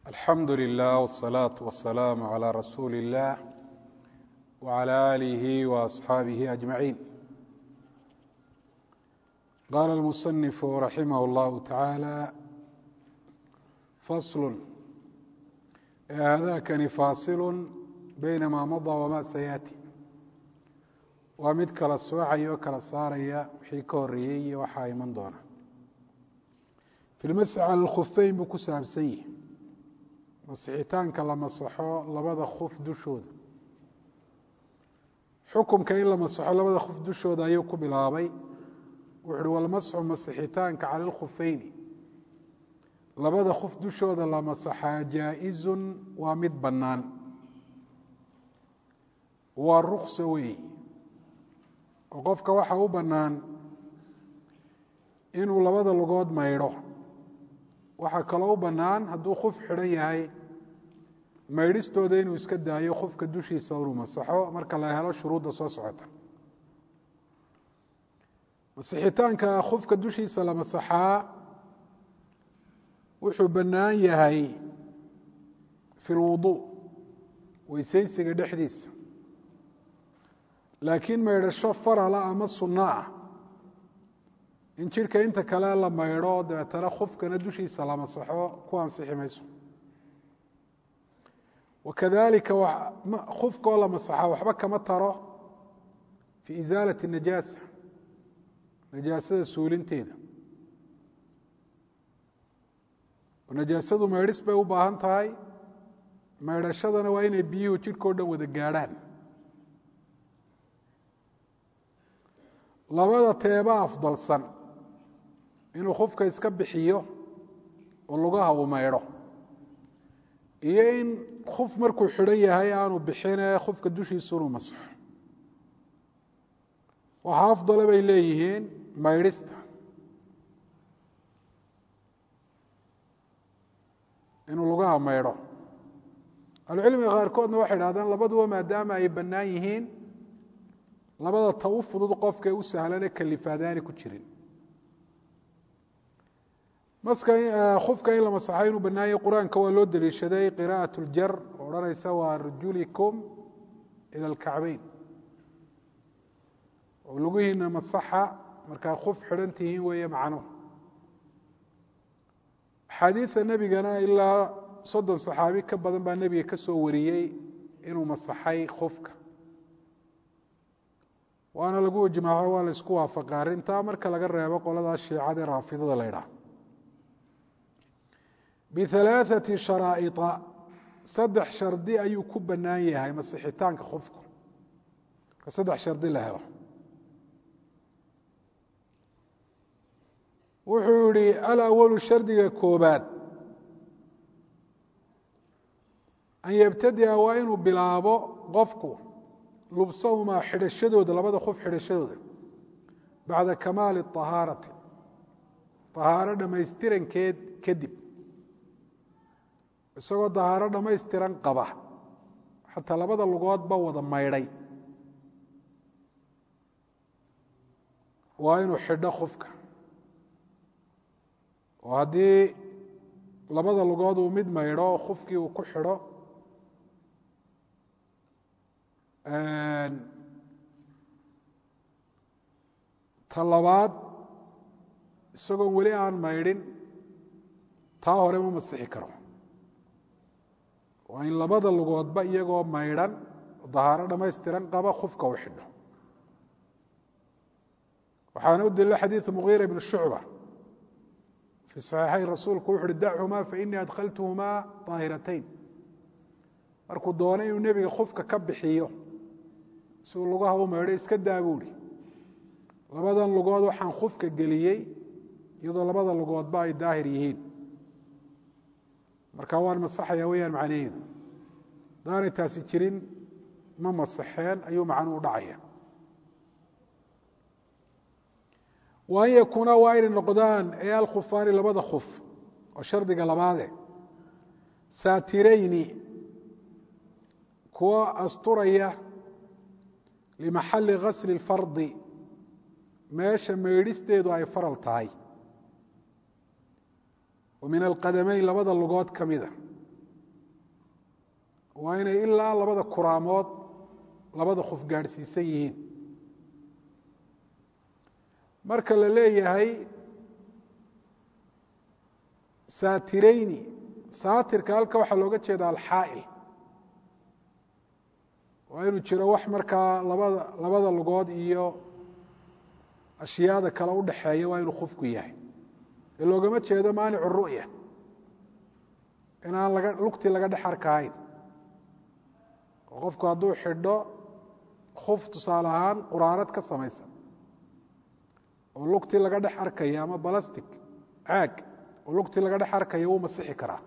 alxamdu lilah wالsalaaةu wasalaamu عalى rasuuli اllah wعalى alihi وaصxaabihi ajmaciin qaala اlmusanifu raximah اllahu taعaalى faslu haadakani faasilu bayna maa madaa wama sayaati waa mid kala soocaya oo kala saaraya wixii ka horeeyey iyo waxaa iman doona fi lmasx cala lkhufeyn buu ku saabsan yihi masixitaanka la masaxo labada khuf dushooda xukumka in la masaxo labada khuf dushooda ayuu ku bilaabay wuxu uhi walmasxu masixitaanka cala lkhufeyni labada khuf dushooda la masaxaa jaa-izun waa mid bannaan waa ruksa weey oo qofka waxaa u bannaan inuu labada lugood maydho waxaa kaloo u bannaan hadduu khuf xidhan yahay maydhistooda inuu iska daayo khufka dushiisa inuu masaxo marka la helo shuruudda soo socota masixitaanka khufka dushiisa la masaxaa wuxuu bannaan yahay fi lwuduu weysaysiga dhexdiisa laakiin maydhasho farala ama sunno ah in jidhka inta kale la maydho dabeetana khufkana dushiisa la masaxo ku ansixi mayso wakadalika khufkaoo la masaxa waxba kama taro fi isaalati najaasa najaasada suulinteeda najaasadu maydhis bay u baahan tahay maydhashadana waa inay biyuhu jidhkao dhan wada gaadhaan labada teeba afdalsan inuu khufka iska bixiyo oo lugaha uu maydho iyo in khuf markuu xidhan yahay aanu bixine khufka dushiisu inuu masaxo waxaa afdale bay leeyihiin maydhista inuu lugaha maydho ahlucilmiga qaarkoodna waxay idhahdaan labaduba maadaama ay bannaan yihiin labada ta u fudud qofka u sahlane kalifaadaani ku jirin maska khufka in la masaxay inuu bannaanyay qur-aanka waa loo daliishaday qira'at ljar oo odhanaysa waa rajulikum ila alkacbeyn oo lugihiina masaxa markaa khuf xidhan tihiin weeye macnuhu axaadiida nebigana ilaa soddon saxaabi ka badan baa nebiga ka soo wariyey inuu masaxay khufka waana lagu ijmaaco waa la isku waafaqa arrintaa marka laga reebo qoladaas shiicada ee raafidada la ydhaah bihalaaثati sharaa'ia saddex shardi ayuu ku bannaan yahay masixitaanka khufku marka saddex shardi la helo wuxuu yihi alawalu shardiga koobaad an yabtadi'a waa inuu bilaabo qofku lubsahumaa xidhashadooda labada khuf xidhashadooda bacda kamaali طahaarati طahaaro dhammaystirankeed kadib isagoo dahaaro dhammaystiran qaba xataa labada lugoodba wada maydhay waa inuu xidho khufka oo haddii labada lugood uu mid maydho oo khufkii uu ku xidho ta labaad isagoon weli aan maydhin taa hore ma masixi karo waa in labada lugoodba iyagoo maydhan dahaaro dhammaystiran qaba khufka u xidho waxaana u daliila xadiidu mugiira ibn shucba fii saxiixayn rasuulku wuxu uhi dachumaa fainii adkhaltuhumaa daahiratayn markuu doonay inuu nebiga khufka ka bixiyo si uu lugaha u maydho iska daa buu hi labadan lugood waxaan khufka geliyey iyadoo labada lugoodba ay daahir yihiin marka waan masaxaya weyaan macnaheedu hadaanay taasi jirin ma masaxeen ayuu macnuhu dhacaya wa an yakuuna waa inay noqdaan ee alkhufaani labada khuf oo shardiga labaade saatirayni kuwa asturaya limaxali gasli اlfardi meesha maydhisteedu ay faral tahay min alqadameyn labada lugood ka mida waa inay ilaa labada kuraamood labada qof gaadhsiisan yihiin marka la leeyahay saatireyni saatirka halka waxaa looga jeeda alxaa'il waa inuu jiro wax markaa labada labada lugood iyo ashyaada kale udhaxeeya waa inuu qofku yahay ee loogama jeedo maanicu ru'ya inaan laga lugtii laga dhex arkahayn oo qofku hadduu xidho kuf tusaale ahaan quraarad ka samaysan oo lugtii laga dhex arkaya ama balastic caag oo lugtii laga dhex arkaya wuu masixi karaa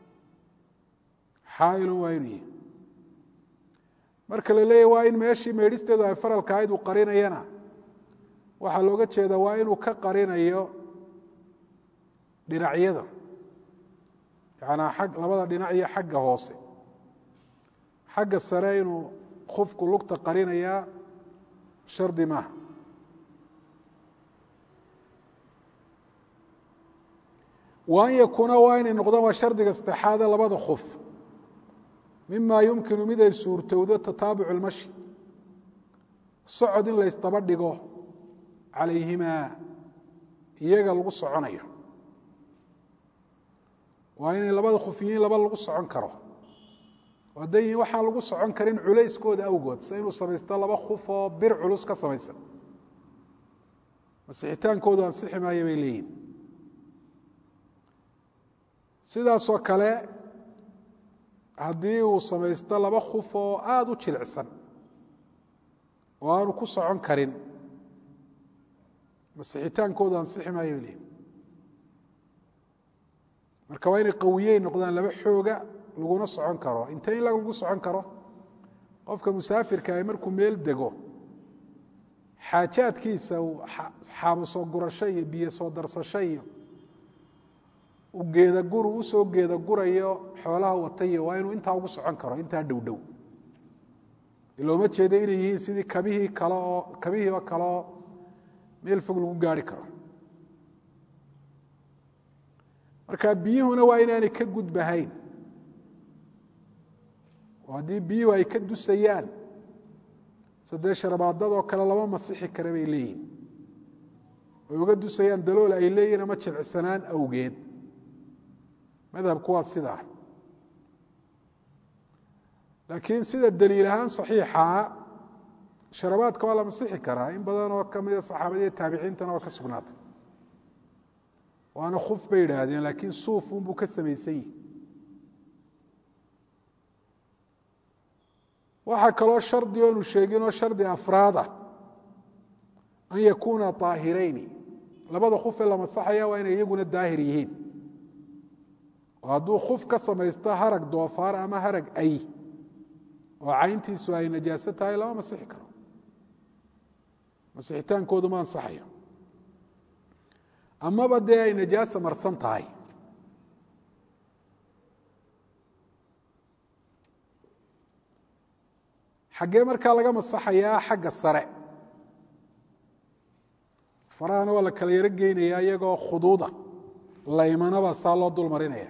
xaailun waa inuu yihi marka la leeyahy waa in meeshii meedhisteedu ay faralka ahayd uu qarinayana waxaa looga jeeda waa inuu ka qarinayo dhinacyada yacanaa ag labada dhinac iyo xagga hoose xagga sare inuu qofku lugta qarinayaa shardi maaha wa an yakuuna waa inay noqdaan waa shardiga saddexaade labada qof mima yumkinu mid ay suurtowdo tataabucu lmashi socod in laysdaba dhigo calayhimaa iyaga lagu soconayo waa inay labada qof yihiin laba lagu socon karo oo hadday yihiin waxaan lagu socon karin culayskooda awgood se inuu samaysto laba kuf oo bir culus ka samaysan masixitaankoodu ansixi maayo bay leeyihin sidaasoo kale haddii uu samaysto laba kuf oo aada u jilicsan oo aanu ku socon karin masixitaankoodu ansixi maayo bay leeyihin marka waa inay qawiyey noqdaan laba xooga laguna socon karo intee in lagu socon karo qofka musaafirka ah markuu meel dego xaajaadkiisa uu xaabo soo gurasho iyo biyo soo darsasho iyo u geedagur uu usoo geeda gurayo xoolaha watayo waa inuu intaa ugu socon karo intaa dhow dhow looma jeedo inay yihiin sidii kabihii kale oo kabihii oo kale oo meel fog lagu gaari karo marka biyuhuna waa inaanay ka gudbahayn oo haddii biyuhu ay ka dusayaan sadee sharabaadadoo kale lama masixi kara bay leeyihin ay uga dusayaan dalool ay leeyihin ama jilcisanaan awgeed madhabku waa sidaa laakiin sida daliil ahaan saxiixaa sharabaadka waa la masixi karaa in badan oo kamida saxaabadiiyo taabiciintana waa ka sugnaatay waana kuf bay yidhaahdeen laakiin suuf unbuu ka samaysan yihi waxaa kaloo shardi oonu sheeginoo shardi afraada an yakuuna طaahirayni labada kufee la masaxaya waa inay iyaguna daahir yihiin oo hadduu kuf ka samaysto harag doofaar ama harag ay oo cayntiisu ay najaaso tahay lama masixi karo masixitaankoodu ma ansaxayo amaba dee ay najaasa marsan tahay xaggee markaa laga masaxayaa xagga sare farahana waa la kala yaro geynayaa iyagoo khuduuda laymanaba saa loo dul marinaya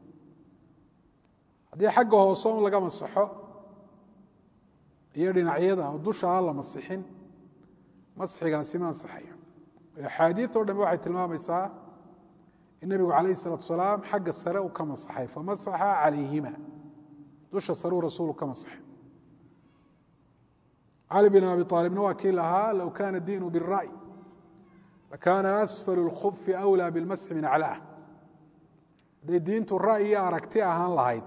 haddii xagga hoose un laga masaxo iyo dhinacyada oo dusha aan la masixin masxigaasi ma ansaxayo axaadiid o dham waxay tilmaamaysaa in nebigu calayh الsalaatu salaam xagga sare uu ka masaxay famasaxa calayhima dusha sareu rasuulu ka masaxay cali bin abi aalibna waa kii lahaa low kana diinu biالra'y lakana asfal اlkufi أwlى biاlmasxi min aclaah hadday diintu ra'yi iyo aragti ahaan lahayd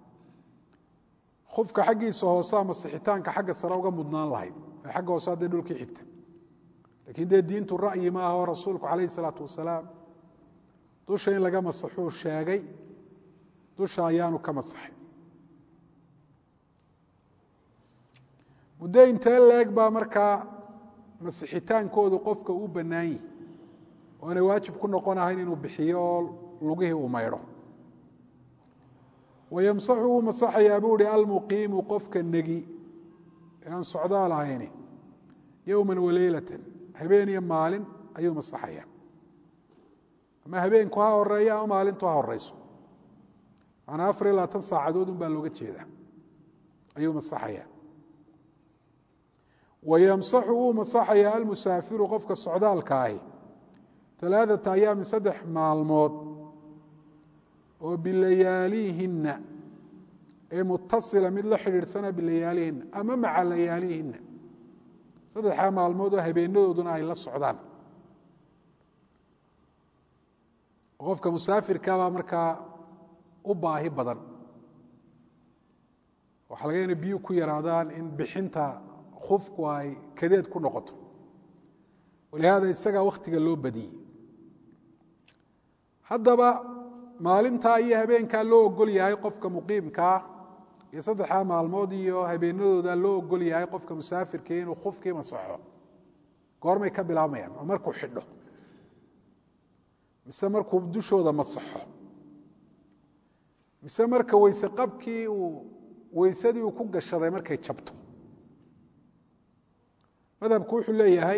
kufka xaggiisa hoosea masixitaanka xagga sare uga mudnaan lahayd ee xagga hoose hadday dhulkii xigta lakiin dee diintu ra'yi ma aha oo rasuulku calayh isalaatu wasalaam dusha in laga masaxuu sheegay dusha ayaanu ka masaxay muddo intee leeg baa markaa masixitaankoodu qofka u bannaan yihi oo aanay waajib ku noqon ahayn inuu bixiyo oo lugihii uu maydho wayamsaxu wuu masaxayaa buu hi almuqiimu qofka negi ee aan socdaal ahayni yowma waleylatan habeen iyo maalin ayuu masaxaya ama habeenku ha horeeyo ama maalintu ha horeyso maanaa afar iyo labaatan saacadood un baa looga jeedaa ayuu masaxaya wayamsaxu wuu masaxaya almusaafiru qofka socdaalka ahi alaaثata ayaamin saddex maalmood oo bilayaalihinna ee mutasila mid la xidhiidhsana bilayaalihinna ama maca layaalihinna saddexdaa maalmood oo habeenadooduna ay la socdaan qofka musaafirkabaa markaa u baahi badan waxaa laga ina biyu ku yaraadaan in bixinta khufku ay kadeed ku noqoto walihaada isagaa wakhtiga loo badiyey haddaba maalintaa iyo habeenkaa loo ogol yahay qofka muqiimkaa iyo saddexdaa maalmood iyo habeenadooda loo ogol yahay qofka musaafirkii inuu khufkii masaxo goormay ka bilaabmayaan oo markuu xidho mise markuu dushooda masaxo mise marka weyse qabkii uu weysadii uu ku gashaday markay jabto madhabku wuxuu leeyahay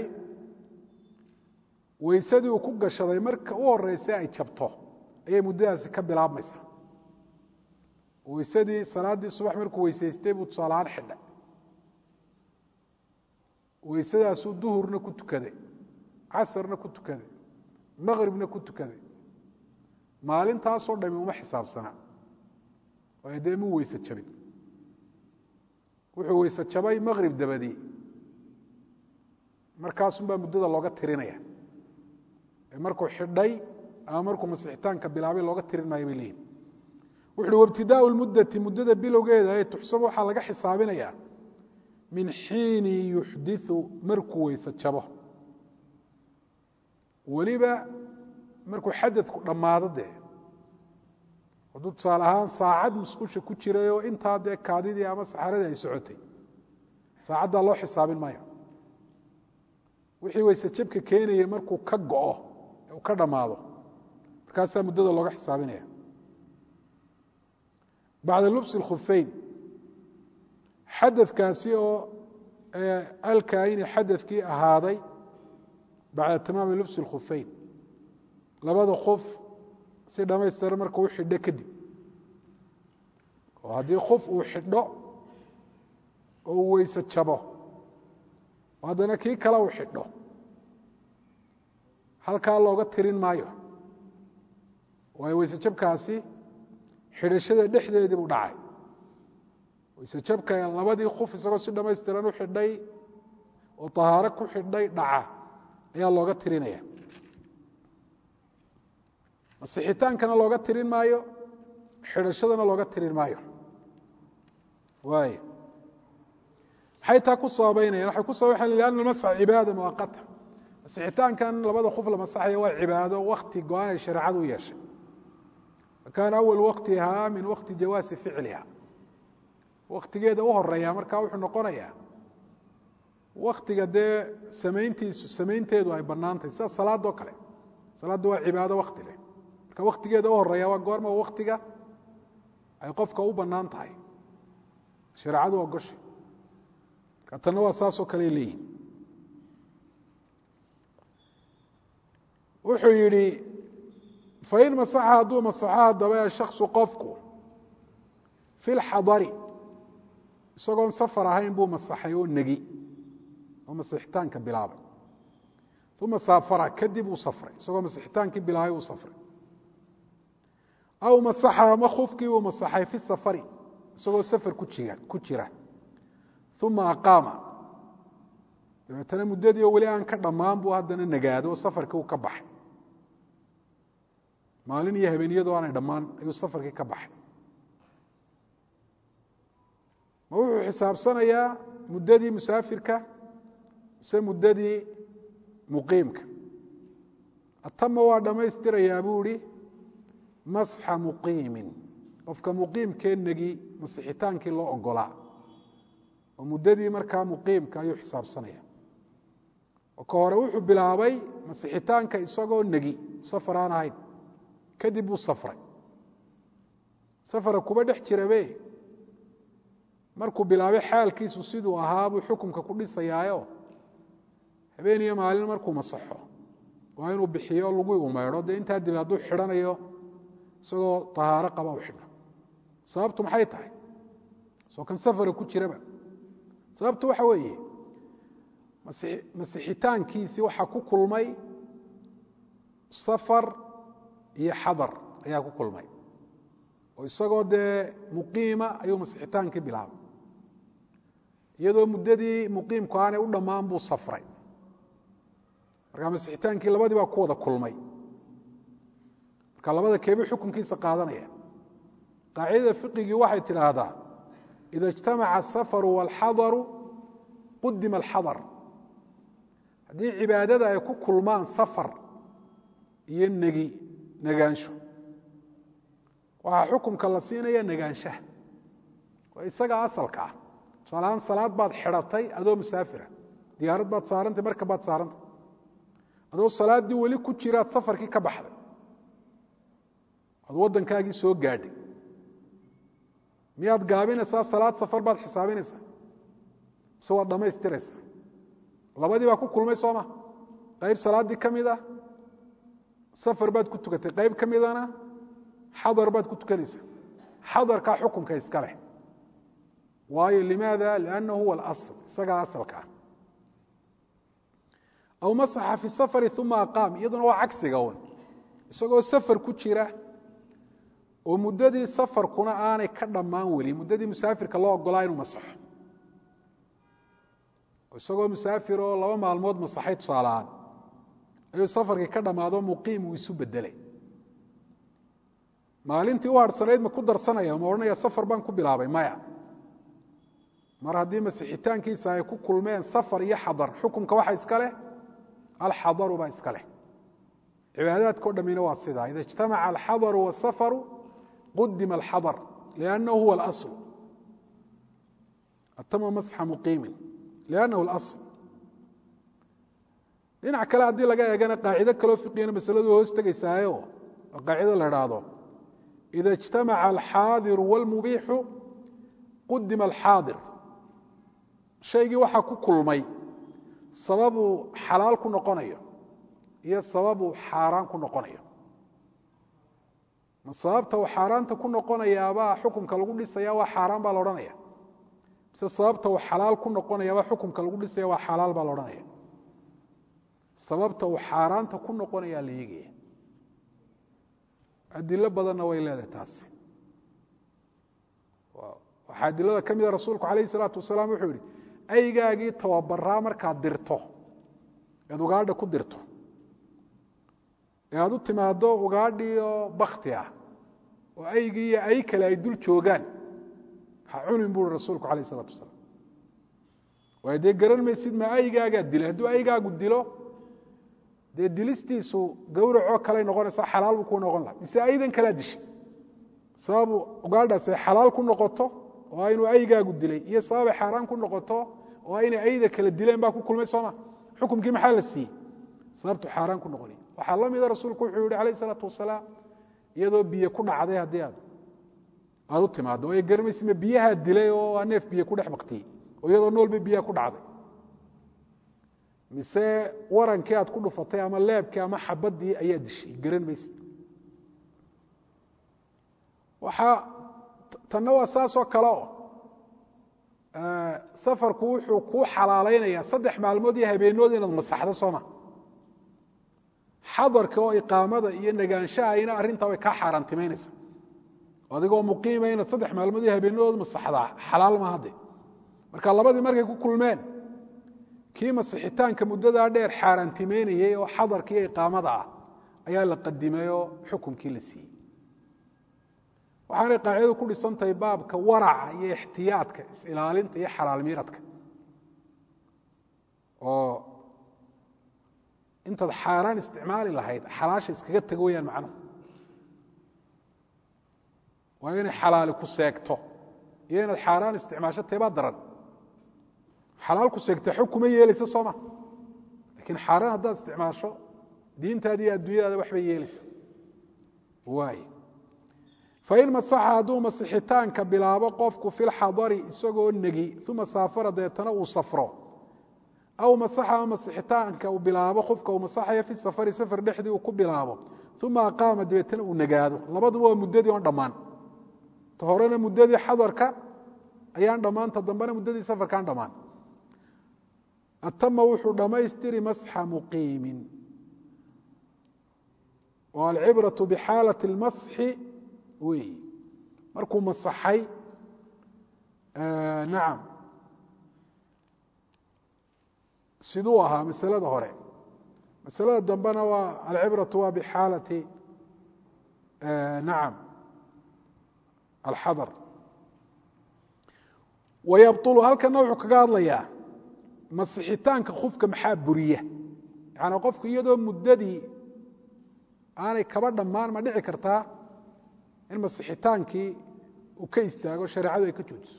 weysadii uu ku gashaday marka u horeysa ay jabto ayay muddadaasi ka bilaabmaysaa weysadii salaaddii subax markuu weysaystay buu tusaalahaan xidhay weysadaasuu duhurna ku tukaday casarna ku tukaday maqribna ku tukaday maalintaasoo dhami uma xisaabsana waayo dee muu weyse jabin wuxuu weyse jabay maqrib dabadii markaasunbaa muddada looga tirinaya markuu xidhay ama markuu masixitaanka bilaabay looga tirin maayo bay leeyihin wuxu uhi wabtidaau lmuddati muddada bilowgeeda ee tuxsab waxaa laga xisaabinayaa min xiini yuxdiu markuu weyse jabo weliba markuu xadadku dhammaado dee hadduu tusaale ahaan saacad musqusha ku jiray oo intaa dee kaadidii ama saxaradii ay socotay saacaddaa loo xisaabin maayo wixii weyse jabka keenayay markuu ka go'o uu ka dhammaado markaasaa muddada looga xisaabinaya bacda lubsi اkhufeyn xadadkaasi oo alkaini xadadkii ahaaday bacda tamaami lubsi اkhufeyn labada kuf si dhamaystiran marka u xidho kadib oo haddii kuf uu xidho oo uu weyse jabo oo haddana kii kale uu xidho halkaa looga tirin maayo waayo weyse jabkaasi xidhashada dhexdeedii buu dhacay weyse jabka labadii kuf isagoo si dhamaystiran u xidhay oo tahaaro ku xidhay dhaca ayaa looga tirinaya masixitaankana looga tirin maayo xidhashadana looga tirin maayo waay maxay taa ku sababeynayaan waxay ku sababeynayaan lianna almasxa cibaada muwaqata masixitaankan labada kuf la masaxaya waa cibaado wakti go-aan ay shareecadu u yeeshay kaana awal waktihaa min wakti jawaasi ficliha waktigeeda u horeeya markaa wuxuu noqonayaa waktiga dee samayntiisu samaynteedu ay bannaantahy sida salaadoo kale salaadda waa cibaado wakti leh marka waktigeeda u horeeya waa goorma waktiga ay qofka u bannaan tahay shareecadu ogoshay marka tanna waa saasoo kale leeyihin wuxuu yidhi fain masaxa hadduu masaxo haddaba shaksu qofku fi lxadari isagoon safar ahayn buu masaxay oo negi oo masixitaanka bilaabay uma saafara kadib uu safray isagoo masixitaankii bilaabay uu safray aw masaxa ama kufkii uu masaxay fi safari isagoo safar kujiga ku jira uma aqaama dabeetana muddadii oo weli aan ka dhammaan buu haddana nagaado oo safarkii uu ka baxay maalin iyo habeeniyadoo aanay dhammaan ayuu safarkii ka baxay ma wuxuu xisaabsanayaa muddadii musaafirka mise muddadii muqiimka atama waa dhammaystirayaa buu ihi masxa muqiimin qofka muqiimkee negi masixitaankii loo ogolaa oo muddadii markaa muqiimka ayuu xisaabsanaya oo ka hore wuxuu bilaabay masixitaanka isagoo negi safar aan ahayn kadib buu safray safara kuba dhex jirabe markuu bilaabay xaalkiisu siduu ahaa buu xukumka ku dhisayaayo habeen iyo maalin markuu masaxo waa inuu bixiyo lagui umeydho dee intaa dib hadduu xidhanayo isagoo tahaaro qaba u xidho sababtu maxay tahay soo kan safara ku jiraba sababtu waxa weeye masixitaankiisii waxaa ku kulmay safar iyo xadar ayaa ku kulmay oo isagoo dee muqiima ayuu masixitaankii bilaabay iyadoo muddadii muqiimku aanay u dhammaan buu safray markaa masixitaankii labadii baa ku wada kulmay marka labada keebuu xukunkiisa qaadanaya qaacidada fiqigii waxay tidhaahdaa ida اجtamaca asafaru wاlxadaru qudima alxadar haddii cibaadada ay ku kulmaan safar iyo negi negaansho waxaa xukumka la siinaya negaanshaha waa isaga asalka ah tusaalahaan salaad baad xidhatay adoo musaafira diyaarad baad saarantay marka baad saarantay adoo salaaddii weli ku jiraad safarkii ka baxday aad waddankaagii soo gaadhay miyaad gaabinaysaa salaad safar baad xisaabinaysaa mise waad dhammaystiraysaa labadii baa ku kulmay soo ma qayb salaaddii ka mid ah safar baad ku tukatay qayb ka midana xadar baad ku tukanaysaa xadarkaa xukunka iska leh waayo limaada liannahu huwa alasl isagaa asalka ah aw masaxa fi safari uma aqaam iyaduna waa cagsiga un isagoo safar ku jira oo muddadii safarkuna aanay ka dhammaan weli muddadii musaafirka loo ogolaa inuu masaxo isagoo musaafir oo laba maalmood masaxay tusaalahaan ayuu safarkii ka dhammaado muqiim uu isu bedelay maalintii u harhsanayd ma ku darsanaya ma odhanaya safar baan ku bilaabay maya mar haddii masixitaankiisa ay ku kulmeen safar iyo xadar xukunka waxa iska leh alxadaru baa iska leh cibaadaadka o dhammina waa sidaa ida اجtamaca alxadaru wاsafaru qudima alxadar liannahu huwa اlasl atama masxa muqiimin liannahu اlasl dhinac kale haddii laga eegana qaacido kaloo fiqigana masaladu hoos tegaysaayo oo qaacido la idhaahdo ida اجtamaca alxaadiru wاlmubiixu qudima alxaadir shaygii waxaa ku kulmay sababuu xalaal ku noqonayo iyo sababuu xaaraan ku noqonayo ma sababta uu xaaraanta ku noqonayaabaa xukumka lagu dhisaya waa xaaraan baa la odhanaya mise sababta uu xalaal ku noqonayaabaa xukumka lagu dhisaya waa xalaal baa la odhanaya sababta uu xaaraanta ku noqonayaa la eegaya adilo badanna way leedahay taasi waxaa adilada ka mida rasuulku alayh salaatu wasalaam wuxuu yihi aygaagii tababaraa markaad dirto ead ugaadha ku dirto ee aad u timaado ugaadhii oo bakti ah oo aygii iyo ay kale ay dul joogaan ha cunin buui rasuulku alayh salaatu wasalaam waayo dee garan maysid ma aygaagaa dilay hadduu aygaagu dilo dee dilistiisu gawracoo kaley noqonaysaa xalaal buu ku noqon laha mise aydan kalaa dishay sababu ugaadhaas ay xalaal ku noqoto oo inuu aygaagu dilay iyo sababay xaaraan ku noqoto oo inay ayda kala dileen baa ku kulmay sooma xukumkii maxaa la siiyey sababtu xaaraan ku noqonay waxaa la mida rasuulku wuxuu yihi alayh isalaatu wasalaam iyadoo biyo ku dhacday haddii aad aad u timaado oo ay garmaysima biyahaa dilay oo aa neef biyo ku dhex baktiyey oo iyadoo noolba biyaha ku dhacday mise warankii aad ku dhufatay ama leebkii ama xabadii ayaa dishay garan mayse waxaa tanna waa saasoo kale oo safarku wuxuu kuu xalaalaynayaa saddex maalmood iyo habeennood inaad masaxdo sooma xadarka oo iqaamada iyo nagaanshahayna arrintaa way kaa xaaraantimaynaysaa adigoo muqiima inaad saddex maalmood iyo habeenadood masaxdaa xalaal ma hadde marka labadii markay ku kulmeen kii masixitaanka muddadaa dheer xaaraantimaynayey oo xadarka iyo iqaamada ah ayaa la qadimay oo xukumkii la siiyey waxaanay qaacidadu ku dhisantahay baabka waraca iyo ixtiyaadka is-ilaalinta iyo xalaal miiradka oo intaad xaaraan isticmaali lahayd xalaasha iskaga tago weyaan macnuhu waa inay xalaali ku seegto iyo inaad xaaraan isticmaasho teebaa daran xalaal ku seegta xog kuma yeelaysa sooma lakiin xaaraan haddaad isticmaasho diintaada iyo adduunyadaada waxbay yeelaysa waay fain masaxa hadduu masixitaanka bilaabo qofku fi lxadari isagoo negi uma saafara deetana uu safro aw masaxa ama masixitaanka uu bilaabo qofka uu masaxayo fi safari safar dhexdii uu ku bilaabo uma aqaama dabeetana uu nagaado labaduba waa muddadii oon dhammaan ta horena muddadii xadarka ayaan dhammaanta dambena muddadii safarkaan dhammaan atama wuxuu dhammaystiri masxa muqiimin oo alcibraةu bixaalaة اlmasxi wey markuu masaxay nacam siduu ahaa masalada hore masalada dambena waa alcibraةu waa bixaalati nacam alxadar wayabطulu halkana wuxuu kaga hadlayaa masixitaanka khufka maxaa buriya yaani qofku iyadoo muddadii aanay kaba dhammaan ma dhici kartaa in masixitaankii uu ka istaago shareecadu ay ka joojiso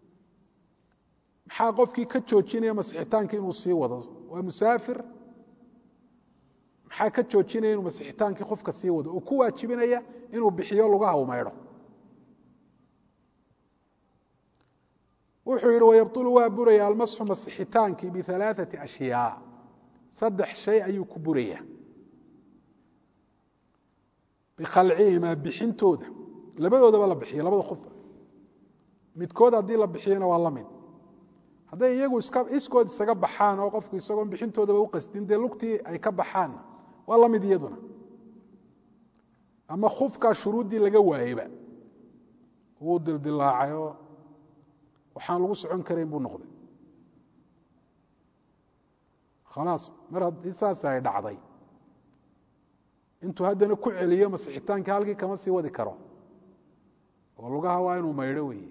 maxaa qofkii ka joojinaya masixitaankii inuu sii wado waa musaafir maxaa ka joojinaya inuu masixitaankii qofka sii wado oo ku waajibinaya inuu bixiyo lugaha u maydho wuxuu yihi wayabطulu waa buraya almasxu masixitaankii bialaaثati ashyaa saddex shay ayuu ku buraya bikhalcihimaa bixintooda labadoodaba la bixiyo labada qof midkood haddii la bixiyana waa la mid hadday iyagu iska iskood isaga baxaan oo qofku isagoon bixintoodaba u qasdin dee lugtii ay ka baxaanna waa la mid iyaduna ama khufkaa shuruuddii laga waayeyba wuu dildilaacay oo waxaan lagu socon karayn buu noqday khalaas mar haddii saas ay dhacday intuu haddana ku celiyo masixitaankii halkii kama sii wadi karo oo lugaha waa inuu maydho weeye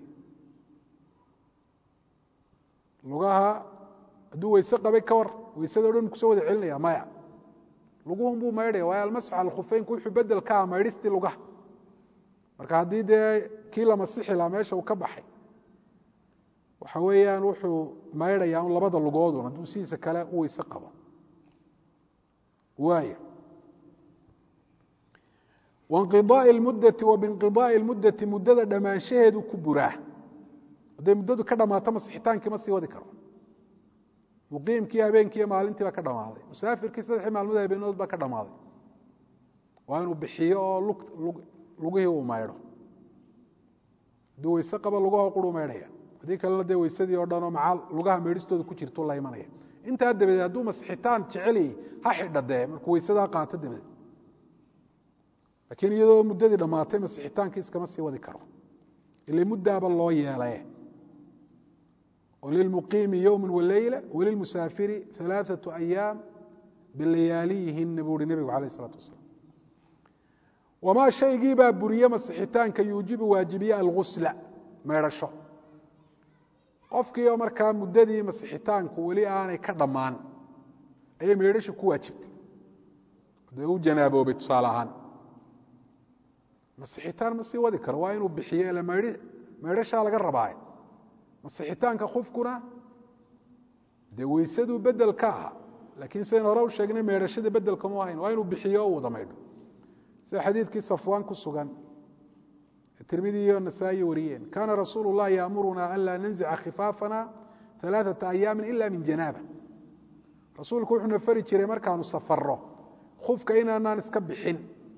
lugaha hadduu weyse qabay ka war weysadao dhan kusoo wada celinaya maya luguhun buu maydhaya waayo almasxu cala khufeynku wuxuu bedel ka ah maydhistii lugaha marka haddii dee kii la masixi lahaa meesha uu ka baxay waxa weeyaan wuxuu maydhayaa un labada lugoodun hadduu sidiisa kale u weyse qabo waaya wainqidaai lmuddati wa biinqidaai lmuddati muddada dhammaanshaheedu ku buraa hadday muddadu ka dhammaato masixitaankii ma sii wadi karo muqiimkii habeenkiiyo maalintii baa ka dhammaaday musaafirkii saddexii maalmood habeenood baa ka dhammaaday waa inuu bixiyo oo lugihii uu maydho hadduu weyse qabo lugaho quruu maydhaya haddii kalena dee weysadii oo dhan oo macaal lugaha meydhistooda ku jirtu la imanaya intaa dabadeed hadduu masixitaan jecelyay ha xidha dee markuu weysadaa qaato dabadeed laakiin iyadoo muddadii dhammaatay masixitaankii iskama sii wadi karo ile muddaaba loo yeelaye oo lilmuqiimi yowma waleyla walilmusaafiri alaaثaةu ayaam bilayaaliyihinna buu uhi nebigu alayh الsalaatu wasalaam wamaa shaygii baa buriye masixitaanka yuujibu waajibiye algusla maydhasho qofkii oo markaa muddadii masixitaanku weli aanay ka dhammaan ayay maydhashu ku waajibtay dee u janaaboobay tusaale ahaan masixitaan ma sii wadi karo waa inuu bixiyo ila maydhi maydhashaa laga rabaaye masixitaanka qofkuna dee weysaduu bedel ka aha laakiin sidayn hore u sheegnay maydhashada bedelka mu ahayn waa inuu bixiyo o wada maydho sida xadiidkii safwaan ku sugan tirmidi iyo nasaa'iyi wariyeen kaana rasuulu اllahi yaamuruna an laa nanzica khifaafana alaaثaةa ayaami ila min janaaba rasuulku wuxuuna fari jiray markaanu safarro khufka inaanaan iska bixin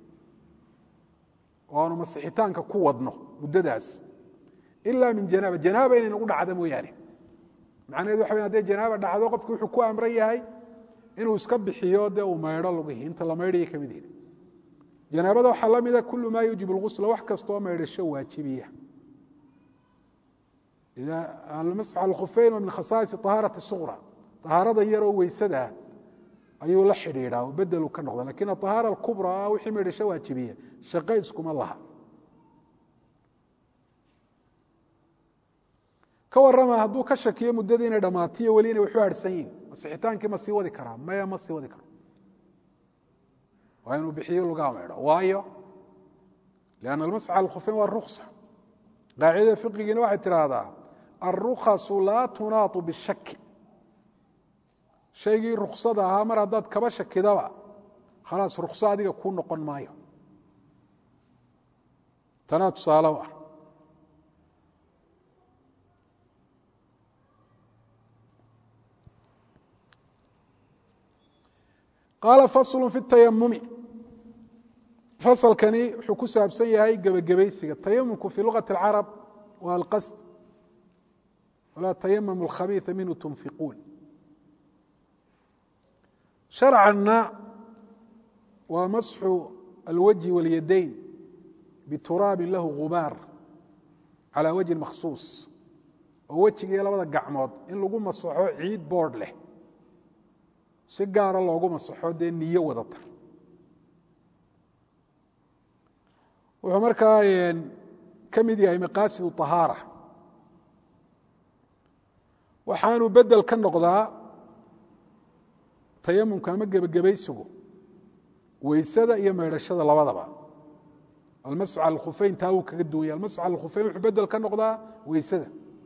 oo aanu masixitaanka ku wadno muddadaas ila min janaaba janaaba inay nagu dhacda mooyaane macnaheed waxa wey hadday janaaba dhacdo qofki wuxuu ku amran yahay inuu iska bixiyo dee uu maydho lugihii inta la maydhaya ka mid yihi janaabada waxaa la mida kul ma yuujib اlgusla wax kastoo maydhasho waajibiya almasx al khufeyn wa min khasaais طahaaraةi suqra طahaarada yaroo weysadaa ayuu la xidhiidhaa oo bedelu ka noqda lakin aطahaara اkubraa wixii maydhasho waajibiya shaqo iskuma laha ka warama hadduu ka shakiyo muddadii inay dhammaatiyo weli inay waxu harhsan yihin masixitaankii ma sii wadi karaa maya ma sii wadi karo waa inuu bixiyo lugaa maydho waayo lianna almasxa alkhufeyn waa ruksa qaacidada fiqigiina waxay tidhaahdaa alrukhasu laa tunaatu bishaki shaygii ruksada ahaa mar haddaad kaba shakidaba khalaas rukso adiga kuu noqon maayo tanaa tusaale u ah qaala faslu fi tayamumi fasalkani wuxuu ku saabsan yahay gebagabaysiga tayamumku fii lugati اlcarab waa alqasd walaa tayamamu alkhabiia minhu tunfiquun sharcanna waa masxu alwajhi waاlyadayn bituraabin lahu gubaar calaa wajhin makhsuus oo wejigiiyo labada gacmood in lagu masaxo ciid boodh leh si gaara loogu masaxo dee niyo wadatar wuxuu markaa ka mid yahay maqaasidu طahaara waxaanu bedel ka noqdaa tayamumka ama gebagabaysigu weysada iyo maydhashada labadaba almasxu cala alkhufeyn taa wuu kaga duwanya almasxu cala alkhufeyn wuxuu bedel ka noqdaa weysada